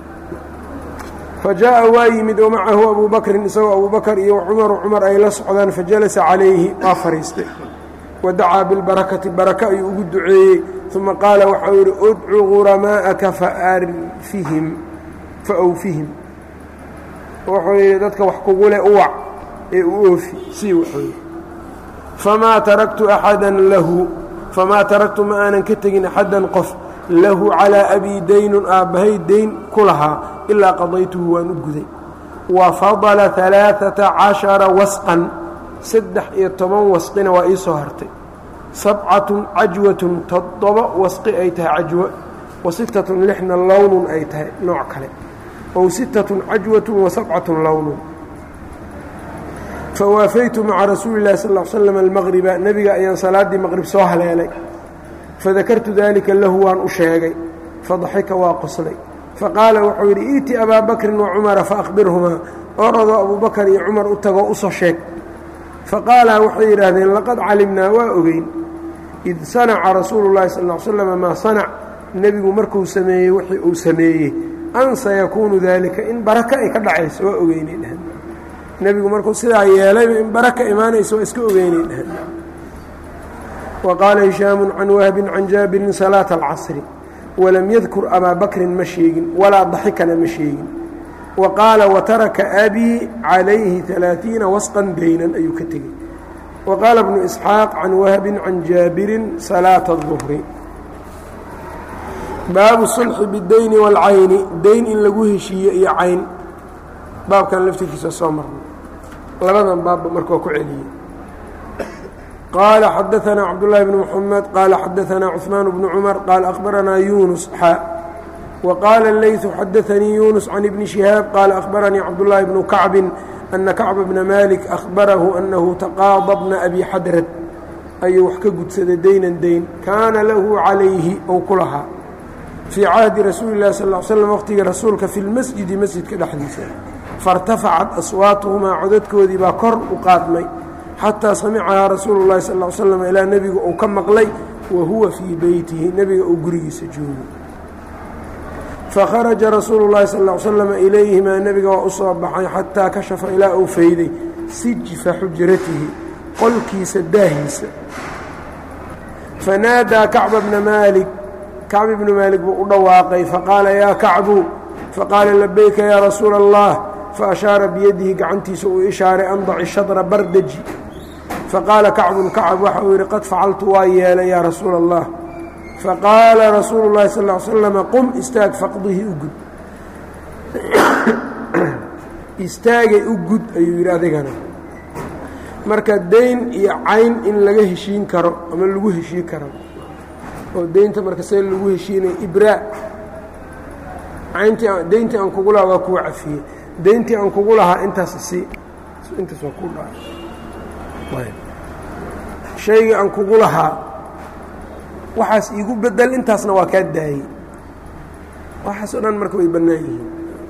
fajaءa waa yimid wamacahu abu bakrin isagoo abu bakr iyo cumaru cumar ay la socdaan fajalasa calayhi waa fadhiistay wadacaa bilbarakati baraka ayuu ugu duceeyey uma qaala waxau yidhi udcu guramaa'aka faarfihim fa awfihim wuxuu yidhi dadka wax kugule uwac ee u oofi sii wuxuu yidhi famaa taraktu axadan lahu famaa taraktu ma aanan ka tegin axaddan qof lahu calaa abii daynun aabbahay dayn ku lahaa ilaa qadaytuhu waan u guday wa fadala alaaata cashara wasqan saddex iyo toban wasqina waa ii soo hartay sabcatun cajwatun toddoba wasqi ay tahay cajwo wa sittatun lixna lownun ay tahay nooc kale ow sittatun cajwatun wa sabcatun lownun fawaafaytu maca rasuuli llahi sal l slam almaqriba nebiga ayaan salaaddii maqrib soo haleelay fadakartu dalika lahu waan u sheegay fadaxika waa qoslay faqaala wuxuu yidhi iiti abaa bakrin wa cumara faaqbirhumaa orodoo abubakar iyo cumar u tagoo usoo sheeg faqaalaa waxay yidhaahdeen laqad calimnaa waa ogeyn id sanaca rasuulu llahi sal l slam maa sanac nebigu markuu sameeyey wixii uu sameeyey an sayakuunu daalika in baraka ay ka dhacayso waa ogeynay dheheen nebigu markuu sidaa yeelayba in baraka imaanayso waa iska ogeynay dheheen wa qaala hishaamu can wahbin can jaabirin salaata alcasri walam yadkur abaa bakrin ma sheegin walaa daxikana ma sheegin wa qaala wataraka abii calayhi alaaiina wasqan daynan ayuu ka tegey wa qaala bnu isxaaq can wahbin can jaabirin salaata اduhri baabu sulxi bidayni wاlcayni dayn in lagu heshiiyo iyo cayn baabkan laftirkiisa soo marnay labadan baabba marka waa ku celiyey qaala xadaanaa cabdالlahi bn mxamed qaala xadaanaa cثmaan bnu cumar qaala akhbaranaa yunus xa وqاaل الlyث xadaثnii يuنس عن بن شhهاaب qال أخبرنيi cبداللahi بن كacب أنa كacب بن مالك أخبرhu أنhu تqاaضى بنa أbي xadrد ayuu wax ka gudsaday daynan dayn kaana lahu عalayhi ou ku lahaa fيi cahdi rasuuli الlahi sl اه sلم wqtigii rasuulka fi اlmasجidi masjidka dhexdiisa faاrtafacat aswaatuhumaa codadkoodii baa kor u qaadmay xatىa samicahaa rasuulu الlahi sal اه sلم ilaa nebigu uu ka maqlay wa huwa fii beytihi nebiga uu gurigiisa joogo fakharaja rasuulu llahi sal l slama ilayhimaa nebiga waa u soo baxay xataa kashafa ilaa uu fayday sijfa xujratihi qolkiisa daahiisa fanaadaa kacba bna maalik kacb ibnu maalik buu u dhawaaqay faqaala yaa kacbu faqaala labayka yaa rasuula allah faashaara biyadihi gacantiisa uu ishaaray andaci shadra bardaji faqaala kacbun kacab waxa uu yidhi qad facaltu waa yeelay yaa rasuula allah faqaala rasuulu llahi sal l slama qum istaag faqdihi u gud istaagay u gud ayuu yidhi adigana marka dayn iyo cayn in laga heshiin karo ama lagu heshiin karo oo deynta marka see lagu heshiinaya ibraa cayntii deyntii aan kugu lahaa waa kuwa cafiyey deyntii aan kugu lahaa intaas isii intaas waa ku dha shaygii aan kugu lahaa waxaas iigu bedel intaasna waa kaa daayey waxaas oo dhan marka way bannaan yihiin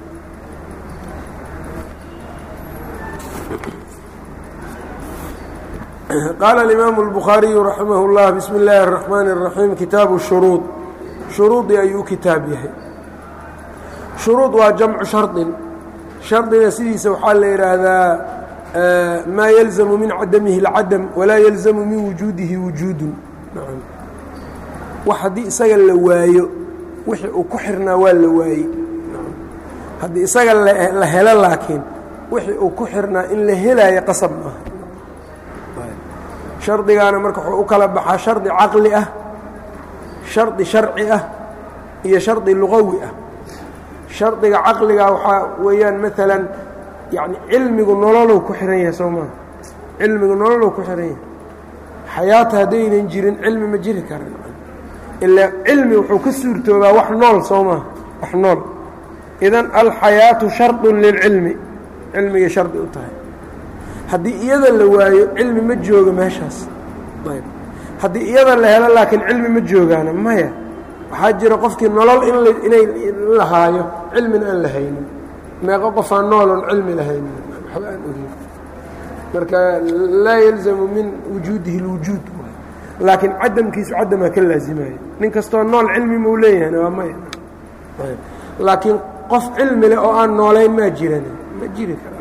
qaala alimaamu اlbukhaariyu raximah اllah bismi اllaahi الraxmaani الraxiim kitaabu shuruud shuruudii ayuu u kitaab yahay shuruud waa jamcu shardin shardiga sidiisa waxaa la yidhaahdaa maa yalzamu min cadamihi اlcadam walaa yalzamu min wujuudihi wujuudun wax haddii isaga la waayo wixii uu ku xirnaa waa la waayey haddii isaga la helo laakiin wixii uu ku xirnaa in la helaayo qasab maaha shardigaana marka wuxuu u kala baxaa shardi caqli ah shardi sharci ah iyo shardi luqawi ah shardiga caqliga waxaa weeyaan maalan yani cilmigu nololow ku xihan yahay soo maa cilmigu nololow ku xihan yahay xayaata haddaynan jirin cilmi ma jiri karan ilaa cilmi wuxuu ka suurtoobaa wax nool soo maa wax nool idan alxayaatu shardun lilcilmi cilmigay shardi u tahay haddii iyada la waayo cilmi ma joogo meeshaas ayb haddii iyada la helo laakiin cilmi ma joogaana maya waxaa jira qofkii nolol in inay lahaayo cilmina aan la haynin meeqo qofaan nooloon cilmi lahaynin waxba aan ogin marka laa yalzamu min wujuudihi اlwujuud laakiin cadamkiisu cadamaa ka laazimaya nin kastoo nool cilmi mau leeyahayna waa maya laakiin qof cilmi leh oo aan noolayn maa jiran ma jiri kara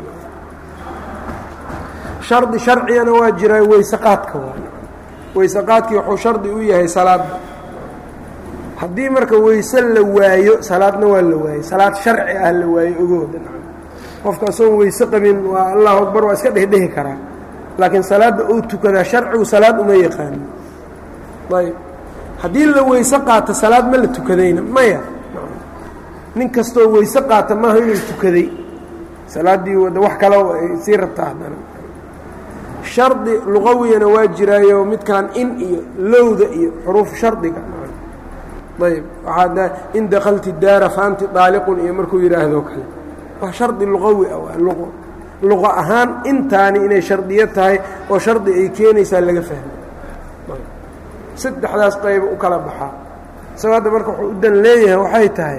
shardi sharcigana waa jiraa weyseqaadka waa weyseqaadkii wuxuu shardi u yahay salaadda haddii marka weyse la waayo salaadna waa la waayey salaad sharci ah la waayo ogooda qofka asagoon weyse qabin waa allahu akbar waa iska dhehdhehi karaa laakiin salaadda uu tukadaa sharcigu salaad uma yaqaanin ayb haddii la weyse qaata salaad ma la tukadayna maya nin kastoo weyse qaata maaha inuu tukaday salaaddii wax kale ay sii rabtaa haddana shardi luqawiyana waa jiraayo midkan in iyo lowda iyo xuruuf shardiga ayb waxaa in dakalti daara faanti daaliqun iyo markuu yidhaahdo kale waa shardi luqawi ah waa luqo luqa ahaan intaani inay shardiyo tahay oo shardi ay keenaysaa laga fahmay saddexdaas qayba u kala baxaa isagoo hadda marka wuxuu u dan leeyahay waxay tahay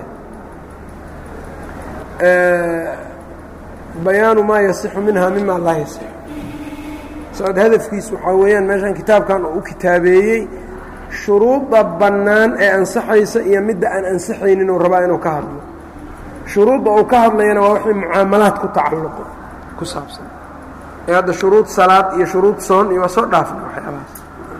bayaanu maa yasixu minha mima laa yasix saad hadafkiis waxaa weeyaan meeshan kitaabkan oo u kitaabeeyey shuruudda bannaan ee ansaxaysa iyo midda aan ansaxaynin uu rabaa inuu ka hadlo shuruudda uu ka hadlayana waa wixii mucaamalaad ku tacalluqo ku saabsan ee hadda shuruud salaad iyo shuruud soon iyo waa soo dhaafna waxyaabahaas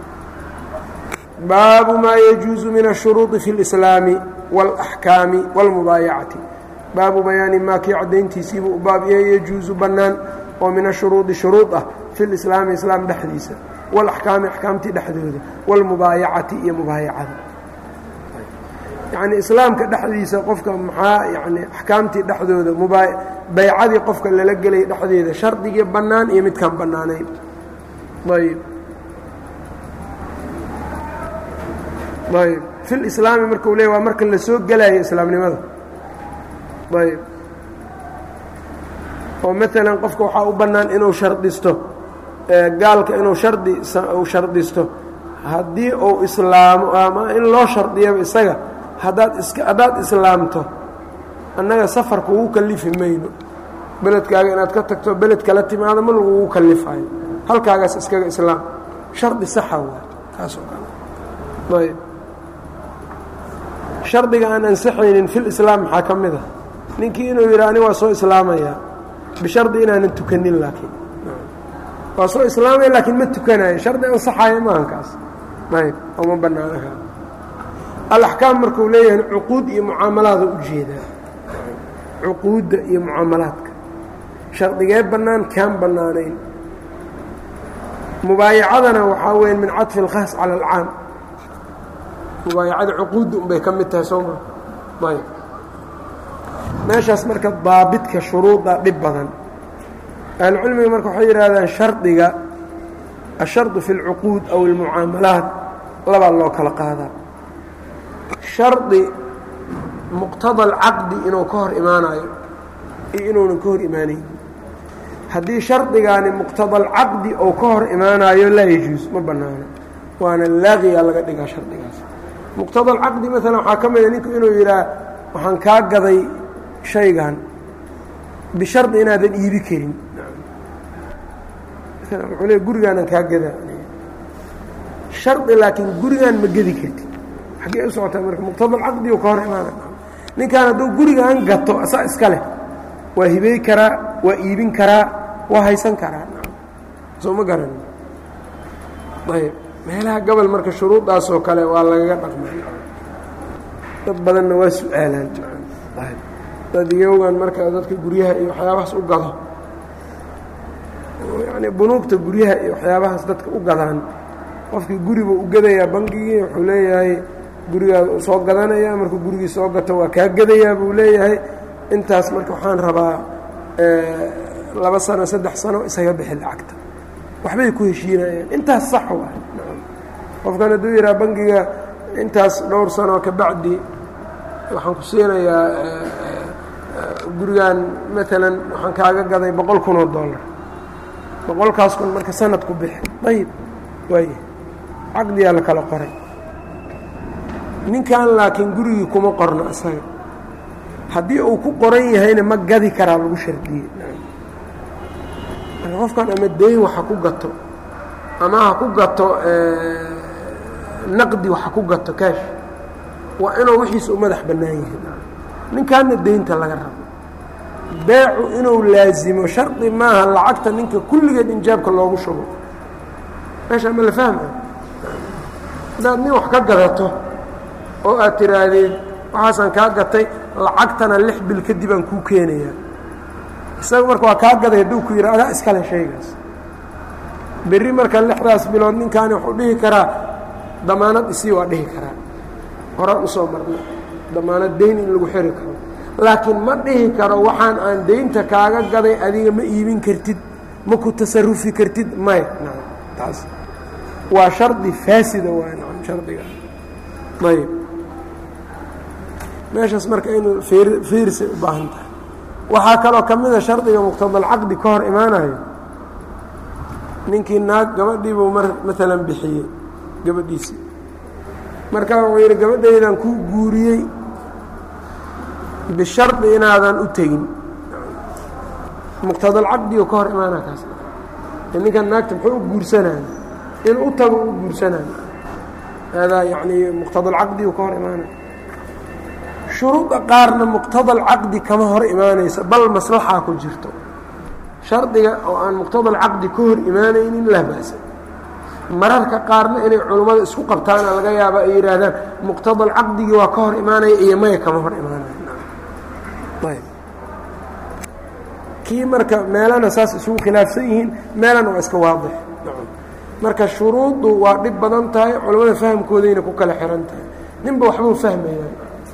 baabu maa yajuusu min ashuruudi fi اlislaami wاlaxkaami wاlmubaayacati baabu bayaani maa kii caddayntiisiibuu u baab yahay yajuusu bannaan oo min ashuruudi shuruud ah fi lislaami islaam dhexdiisa walaxkaami axkaamtii dhexdooda wاlmubaayacati iyo mubaayacada yacnii islaamka dhexdiisa qofka maxaa yani axkaamtii dhexdooda mubaa baycadii qofka lala gelay dhexdeeda shardigii bannaan iyo midkaan bannaanayn ayb ayb fi lislaami markau leey waa marka la soo gelaayo islaamnimada ayb oo maalan qofka waxaa u bannaan inuu shardisto gaalka inuu shardi uu shardisto haddii uu islaamo ama in loo shardiyaba isaga haddaad iska haddaad islaamto annaga safar kugu kalifi mayno beledkaaga inaad ka tagto beled kala timaado ma lagugu kalifayo halkaagaas iskaga islaam shardi saxa waa taas oo kale ayb shardiga aan ansaxaynin fil islaam maxaa ka mid a ninkii inuu yidha ani waa soo islaamayaa bishardi inaanan tukanin laakiin waa soo islaamaya laakiin ma tukanayo shardi ansaxaaya maahankaas ayb ooma bannaana ka alaxkaam markuu leeyahay cuquud iyo mucaamalaada u jeedaa cuquudda iyo mucaamalaadka shardigee bannaan kaan bannaanayn mubaayacadana waxaa weya min caطfi اlkhaas cala alcaam mubaayacada cuquudda unbay ka mid tahay soo ma ayb meeshaas marka daabidka shuruuda dhib badan ahlucilmiga marka waxay yidhaahdaan shardiga ashardu fi اlcuquud aw اlmucaamalaat labaa loo kala qaadaa shardi muqtada alcaqdi inuu ka hor imaanayo iyo inuunan ka hor imaanayn haddii shardigaani muqtada alcaqdi ou ka hor imaanayo laa yajuus ma bannaano waana laaqiya laga dhigaa shardigaas muqtada alcaqdi maalan waxaa ka mida ninku inuu yidhaah waxaan kaa gaday shaygan bishardi inaadan iibi karin maala wuxuu leey gurigaanan kaa gadaa shardi laakiin gurigaan ma gedi kartid xaggee u socotaa marka muqtada alcaqdi u ka hor imaanaya ninkaan hadduu gurigaan gato asaa iska leh waa hibey karaa waa iibin karaa waa haysan karaa soo ma garan ayb meelaha gobol marka shuruudaasoo kale waa lagaga dhaqmay dad badanna waa su-aalaan dad iyogan marka dadka guryaha iyo waxyaabahaas u gado yani bunuugta guryaha iyo waxyaabahaas dadka u gadaan qofkii guriba u gadayaa bangigii wuxuu leeyahay gurigaa soo gadanayaa markuu gurigii soo gato waa kaa gadayaa buu leeyahay intaas marka waxaan rabaa laba sano saddex sano isaga bixi lacagta waxbay ku heshiinayaan intaas sax waay qofkan hadduu yidhaha bangiga intaas dhowr sano kabacdi waxaan ku siinayaa gurigan maalan waxaan kaaga gaday boqol kun oo dollar boqolkaas kun marka sanad ku bixi ayib waaya caqdiyaa la kala qoray ninkan laakiin gurigii kuma qorno isaga haddii uu ku qoran yahayna ma gadi karaa lagu shardiyey marka qofkan ama dayn waxa ku gato ama ha ku gato naqdi waxa ku gato kaash waa inuu wixiisa u madax bannaan yahay ninkaanna daynta laga rabo beecu inuu laazimo shardi maaha lacagta ninka kulligeed injaabka loogu shubo meesha ma la fahma haddaad nin wax ka gadato oo aad tiraahdeen waxaasaan kaa gatay lacagtana lix bil kadib aan kuu keenayaa isaga marka waa kaa gaday hadduu ku yidha adaa iskale shaygaas berri marka lixdaas bilood ninkaani wuxuu dhihi karaa damaanad isii waa dhihi karaa horaan usoo marna damaanad dayn in lagu xiri karo laakiin ma dhihi karo waxaan aan daynta kaaga gaday adiga ma iibin kartid ma ku tasarufi kartid maya nacam taas waa shardi faasida waay nacam shardiga ayb meeshaas marka inuu fiirsay u baahan tahay waxaa kaloo ka mida shardiga muqtadalcaqdi ka hor imaanayo ninkii naag gabadhiibuu mar maalan bixiyey gabadhiisii markaa wuxuu yidhi gabadhaydan kuu guuriyey bishardi inaadan u tegin muqtadalcaqdigu ka hor imaanaa kaas ninkan naagta muxuu u guursanaya inuu u tago u guursanaya haadaa yacnii muqtadalcaqdigu ka hor imaanaya shuruudda qaarna muqtadalcaqdi kama hor imaanaysa bal maslaxaa ku jirto shardiga oo aan muqtadalcaqdi ka hor imaanaynin laa ba'sa mararka qaarna inay culummada isku qabtaana laga yaaba ay yidhaahdaan muqtadalcaqdigii waa ka hor imaanaya iyo maya kama hor imaanaya ayb kii marka meelana saas isugu khilaafsan yihiin meelana waa iska waadix marka shuruuddu waa dhib badan tahay culammada fahamkoodayna ku kala xihan tahay ninba waxbuu fahmaya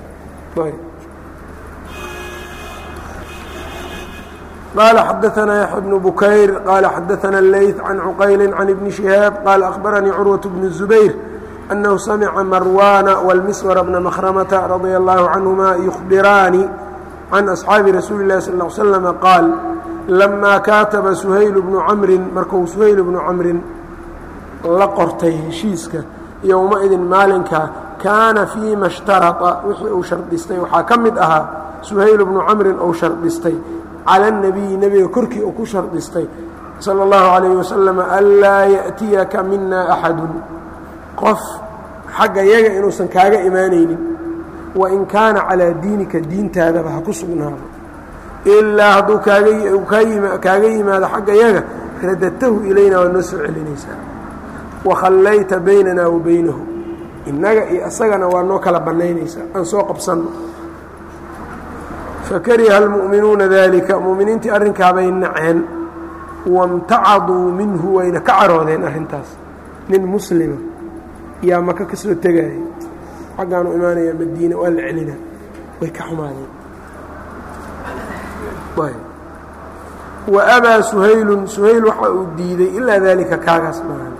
قال xدثنا يحيى بن بكير قال xدثنا الليث عن عقyل عن بن شهاaب قال أخبرني cروة بن الزبير أنه سمع مروان والمسور بن مخرمة رضي الله عنهما يخبران عن أصحاaب رسuuل اللh صلى اه عليه وسلم قال لما kاaتبa سhayل بن cمri marku سhayل بن cمri la qortay heshiiska yowmaidin maalinka kaana فيma اشhtarطa wixii uu shardistay waxaa ka mid ahaa سhayل بن cمri ou shardistay calى النabiyi nebiga korkii uu ku shardistay salى الlahu عalيه wasalam anlaa yaأtiyaka mina أxadu qof xagga yaga inuusan kaaga imaanaynin wain kaana calىa diinika diintaadaba ha ku sugnaado ilaa hadduu kaaga yimaado xagga yaga radadtahu ilayna waa noo soo celinaysaa wakhallayta baynana wa baynahu innaga iyo asagana waa noo kala bannaynaysaa aan soo qabsanno fakariha almu'minuuna dalika mu'miniintii arrinkaabay naceen wamtacaduu minhu wayna ka caroodeen arrintaas nin muslima yaa maka ka soo tegaya xaggaanu imaanaya madiina waa la celina way ka xumaadeen wa abaa suhaylun suhayl waxa uu diiday ilaa daalika kaagaas maahan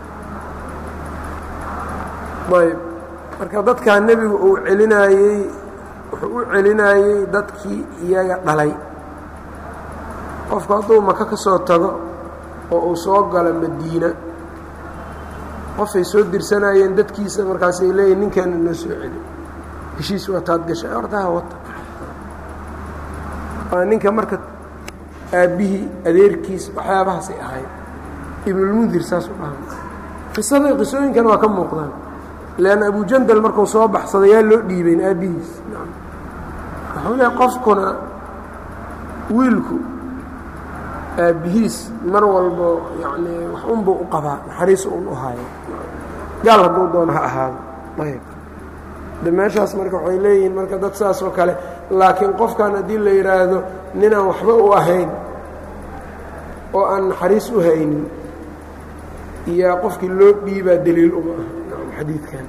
ayb marka dadkaa nebigu uu celinaayey wuxuu u celinaayey dadkii iyaga dhalay qofku hadduu maka ka soo tago oo uu soo galo madiina qofay soo dirsanayeen dadkiisa markaasay leeyihin ninkeena noo soo celi heshiis wataad gashay hortaha wata waa ninka marka aabbihii adeerkiis waxyaabahaasay ahayd ibnulmundir saasuu dhahay qisada qisooyinkana waa ka muuqdaan leanna abujandal markuu soo baxsaday yaa loo dhiibayn aabbihiis wuxuu leehay qofkuna wiilku aabbihiis mar walbo yacnii wax unbuu u qabaa naxariis un u haayo gaal hadduu doono ha ahaado ayb de meeshaas marka waxay leeyihiin marka dad saas oo kale laakiin qofkan haddii la yidhaahdo ninaan waxba u ahayn oo aan naxariis u haynin iyo qofkii loo dhiibaa daliil uma ah xadiidkan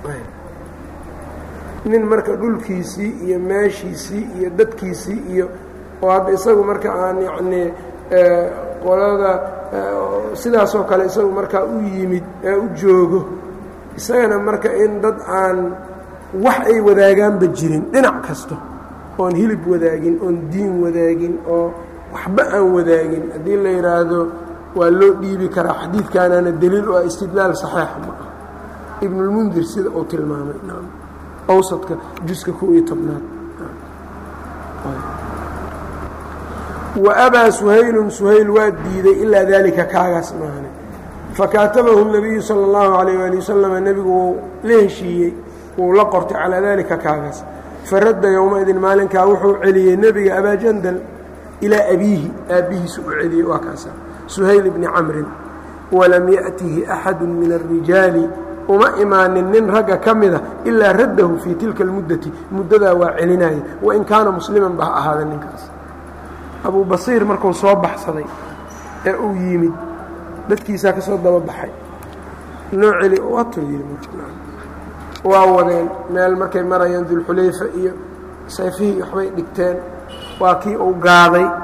nin marka dhulkiisii iyo meeshiisii iyo dadkiisii iyo oo hadda isagu marka aan yacnii qolada sidaasoo kale isagu markaa u yimid ee u joogo isagana marka in dad aan wax ay wadaagaanba jirin dhinac kasta oon hilib wadaagin oon diin wadaagin oo waxba aan wadaagin haddii la yidhaahdo waa loo dhiibi karaa xadiidkaanana deliil u ah istidlaal saxiixa ma ah ibnulmundir sida uu tilmaamay awsadka juska kow iyo tobnaad wa abaa suhaylun suhayl waa diiday ilaa daalika kaagaas maahane fakaatabahu الnabiyu salى اllahu عalayه ali wasalam nebigu wuu la heshiiyey wuu la qortay calaa dalika kaagaas faradda yowmaidin maalinkaa wuxuu celiyey nebiga abaajandal ilaa abiihi aabbihiisu u celiyey waa kaasa suhayl bni camrin walam yaأtihi axadu min الrijaali uma imaanin nin ragga ka mida ilaa raddahu fii tilka اlmuddati muddadaa waa celinaya wain kaana musliman ba ha ahaada ninkaas abuu basiir markuu soo baxsaday ee uu yimid dadkiisaa ka soo daba baxay noo celi watuu yidhi waa wadeen meel markay marayaan dulxulayfa iyo sayfihii waxbay dhigteen waa kii uu gaaday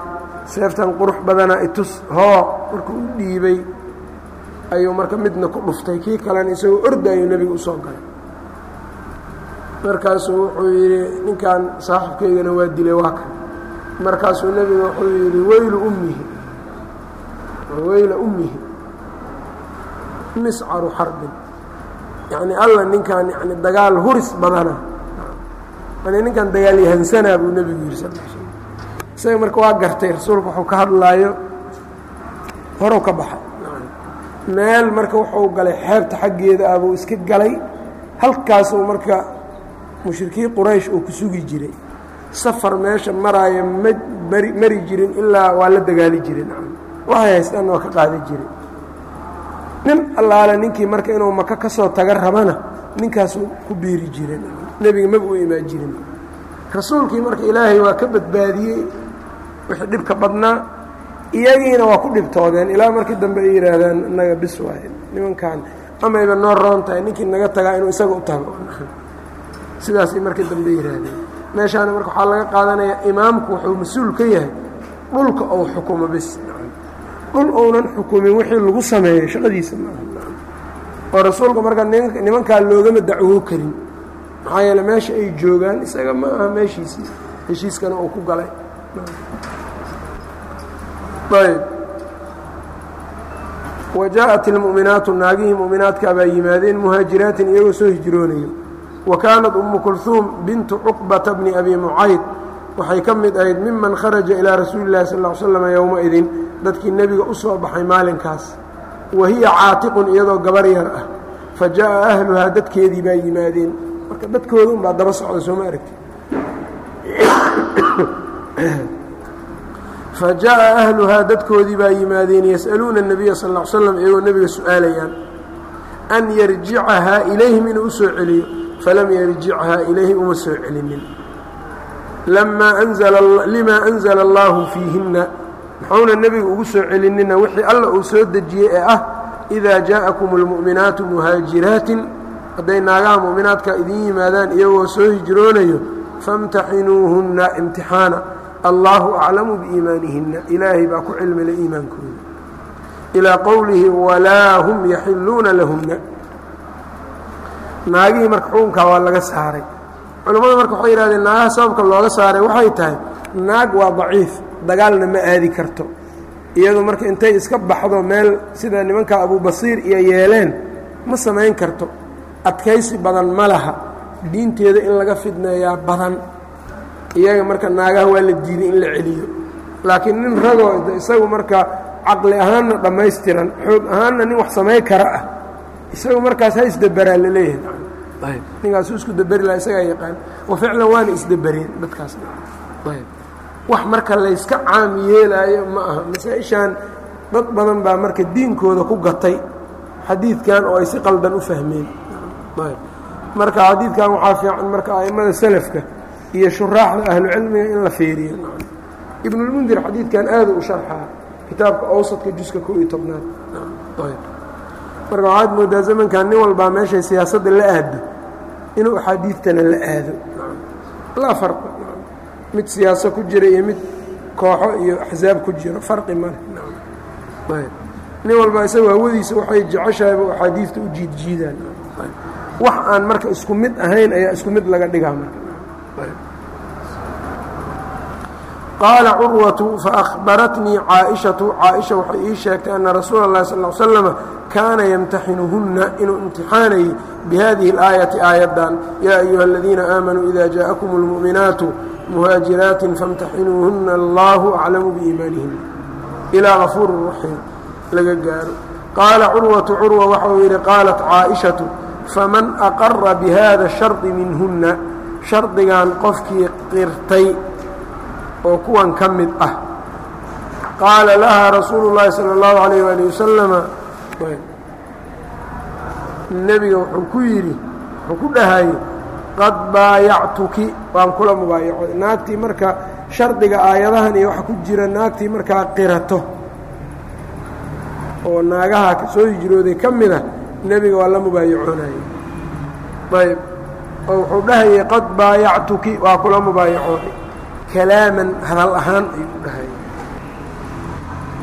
seeftan qurux badana itus hoo markuu u dhiibay ayuu marka midna ku dhuftay kii kalena isagoo orda ayuu nebiga usoo galay markaasuu wuxuu yidhi ninkan saaxibkaygana waa dilay waa kan markaasuu nebiga wuxuu yidhi weylu ummihi weyla ummihi miscaru xarbin yacni alla ninkan yani dagaal huris badana yani ninkan dagaal yahansanaa buu nebigu yidhi sal l slm isaga marka waa gartay rasuulku wuxuu ka hadlaayo horow ka baxay meel marka wuxuu galay xeebta xaggeeda ah buu iska galay halkaasuu marka mushrikiin quraysh uu ku sugi jiray safar meesha maraaya ma mari mari jirin ilaa waa la dagaali jiray waxay haystaan waa ka qaada jiray nin allaale ninkii marka inuu maka ka soo taga rabana ninkaasuu ku biiri jiray nebiga maba u imaan jirin rasuulkii marka ilaahay waa ka badbaadiyey wixii dhibka badnaa iyagiina waa ku dhibtoodeen ilaa markii dambe ay yidhaahdaan inaga bis waaye nimankan amayba noo roon tahay ninkii naga tagaa inuu isaga u tago sidaasay markii dambe yidhaahdeen meeshaana marka waxaa laga qaadanayaa imaamku wuxuu mas-uul ka yahay dhulka ou xukumo bis dhul ounan xukumin wixii lagu sameeyo shaqadiisa maaha oo rasuulka marka nimankaa loogama dacwoo karin maxaa yeele meesha ay joogaan isaga ma aha meeshiisii heshiiskana uu ku galay ayb wa jaaءat ilmu'minaatu naagihii mu'minaadkaa baa yimaadeen muhaajiraatin iyagoo soo hijroonayo wa kaanat umu kulhuum bintu cuqbata bni abi mucayd waxay ka mid ahayd miman kharaja ilaa rasuuli اllahi sal ll slam yowmaidin dadkii nebiga u soo baxay maalinkaas wa hiya caatiqun iyadoo gabar yar ah fa jaaءa ahluhaa dadkeedii baa yimaadeen marka dadkooda un baa daba socda sooma aragti fa jaaءa ahluhaa dadkoodii baa yimaadeen yas'aluuna الnabiya sal ا slam iyagoo nebiga su-aalayaan an yarjicahaa ilayhim inuu u soo celiyo falam yarjichaa ilayhi uma soo celinin lima anzla اllahu fiihinna muxuuna nebiga ugu soo celinina wixii alla uu soo dejiyey ee ah إida jaaءakum اlmu'minaatu muhaajiraatin hadday naagaha mu'minaadka idin yimaadaan iyagoo soo hijroonayo faاmtaxinuuhunna imtixaana allahu aclamu biiimaanihinna ilaahay baa ku cilmila iimaankooda ilaa qowlihi walaa hum yaxiluuna lahunna naagihii marka xukunkaa waa laga saaray culammada marka waxay yihahdeen naagaha sababka looga saaray waxay tahay naag waa daciif dagaalna ma aadi karto iyadu marka intay iska baxdo meel sida nimanka abubasiir iyo yeeleen ma samayn karto adkaysi badan ma laha diinteeda in laga fidneeyaa badan iyaga marka naagaha waa la diiday in la celiyo laakiin nin ragoo isagu marka caqli ahaanna dhammaystiran xoog ahaanna nin wax samay kara ah isagu markaas ha isdeberaa laleeyahay ninkaasu isku deberi laha isagaa yaqaan wa ficlan waana isdebereen dadkaas wax marka layska caam yeelaayo ma aha masaa-ishaan dad badan baa marka diinkooda ku gatay xadiidkan oo ay si qaldan u fahmeen marka xadiidkan waxaa fiican marka a'immada salafka iyo shuraaxda ahlucilmiga in la fiiriyo ibnulmundir xadiidkan aada u sharxaa kitaabka awsadka juska kow iyo tobnaad marka waxaad moodaa zamankan nin walbaa meeshay siyaasadda la aado inuu axaadiidtana la aado laa farqa mid siyaaso ku jira iyo mid kooxo iyo axsaab ku jiro farqi male nin walba isaga hawadiisa waxay jeceshahayba axaadiidta u jiidjiidaan wax aan marka isku mid ahayn ayaa isku mid laga dhigaa marka qaala curwatu faahbaratnii caaishatu caaisha waxay ii sheegtay ana rasuula اllahi sal l slama kaana yamtaxinuhunna inuu imtixaanayay bihadihi اlaayati aayaddan yaa ayuha aladiina aamanuu ida jaaءakum اlmu'minaatu muhaajiraatin faاmtaxinuuhunna allahu aclamu biiimaanihina ilaa gafuuri raxiim laga gaaro qaala curwatu curwa waxau yidhi qaalat caaishatu faman aqara bihada shardi minhunna shardigan qofkii qirtay oo kuwan ka mid ah qaala lahaa rasuulu llaahi salى اllahu alayh wali wasalama nebiga wuxuu ku yidhi wuxuu ku dhahayey qad baayactuki waan kula mubaayacoy naagtii marka shardiga aayadahan iyo waxa ku jira naagtii markaa qirato oo naagaha soo hijrooday ka mid ah nebiga waa la mubaayacoonayey ayb oo wuxuu dhahayey qad baayactuki waa kula mubaayacoonay kalaaman hadal ahaan ayuu dhahayay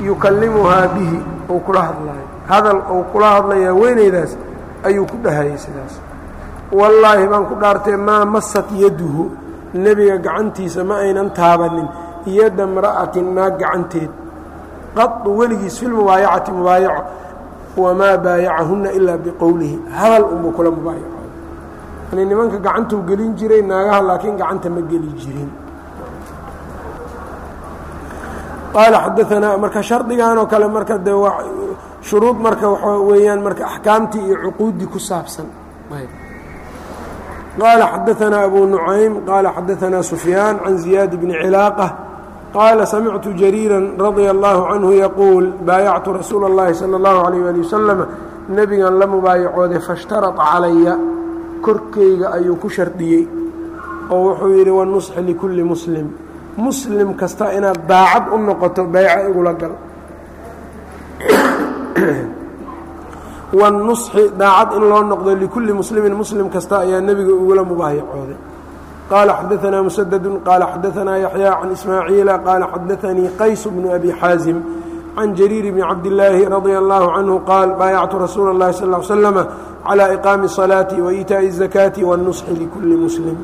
yukallimuhaa bihi ou kula hadlaayo hadal ou kula hadlaya haweenaydaas ayuu ku dhahayay sidaas wallaahi baan ku dhaartee maa masat yaduhu nebiga gacantiisa ma aynan taabanin yadda mra'atin naag gacanteed qadu weligiis fi lmubaayacati mubaayaco wamaa baayacahunna ilaa biqowlihi hadal unbuu kula mubaayacooda yani nimanka gacantuu gelin jiray naagaha laakiin gacanta ma geli jirin qaala xadaanaa marka shardigan oo kale marka de shuruud marka waxaa weeyaan marka axkaamtii iyo cuquuddii ku saabsan qaala xadaanaa abu nucaym qaala xadaanaa sufyaan can ziyaad bni cilaaqة qaala samictu jariira radia allahu canhu yaquul baayactu rasuula اllahi salى اllahu alayh ali wasalam nebigan la mubaayacooday faاshtarata calaya korkeyga ayuu ku shardiyey oo wuxuu yidhi wanusxi likulli muslim muslim kasta inaad daacad u noqoto bayca igula gal wanusxi daacad in loo noqdo likulli muslimin muslim kasta ayaa nebiga ugula mubaayacooday qaala xadaanaa musadadu qaala xadaanaa yaxyaa can ismaaciila qaala xadaanii qays bnu abi xaasim can jariir bni cabdillaahi radia allahu canhu qaal baayactu rasuula اllahi sal l slama calى iqaami الصalaati waإitaaءi الzakaati wالnusxi likulli muslim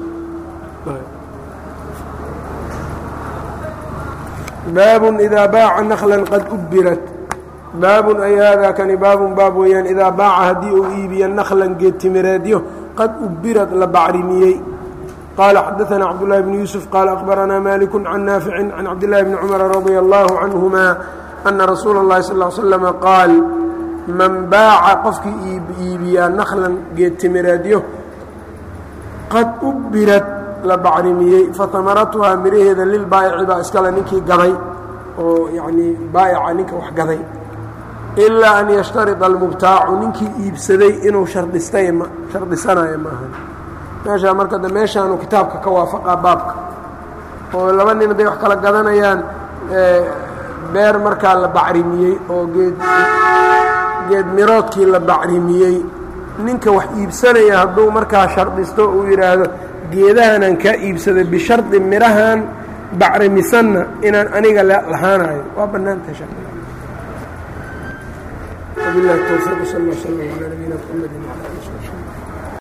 baabun idaa baaca naklan qad ubbirat baabun ay haadaa kani baabun baab weeyaan idaa baaca haddii uu iibiyo naklan geedtimireedyo qad ubbirad la bacrimiyey qaala xadaanaa cabdullahi bni yuusuf qaala akhbaranaa maaliku can naaficin can cabdillahi bni cumara radia allahu canhuma ana rasuula اllahi sal l slama qaal man baaca qofkii iibiyaa naklan geedtimireedyo qad ubbirad la bacrimiyey fahamaratuhaa miraheeda lilbaa'ici baa iskale ninkii gaday oo yacnii baa'ica ninka wax gaday ilaa an yashtarida almubtaacu ninkii iibsaday inuu shardhistay ma shardhisanayo maaha meeshaa marka de meeshaanu kitaabka ka waafaqaa baabka oo laba nin hadday wax kala gadanayaan beer markaa la bacrimiyey oo geed geed miroodkii la bacrimiyey ninka wax iibsanaya hadduu markaa shardhisto uu yidhaahdo geedahanaan kaa iibsaday bishardi midhahan bacrimisanna inaan aniga lahaanayo waa bannaantahay shardiga wabilahi towfiiq sal lla slam calaa nabiyina mxamedi wala ali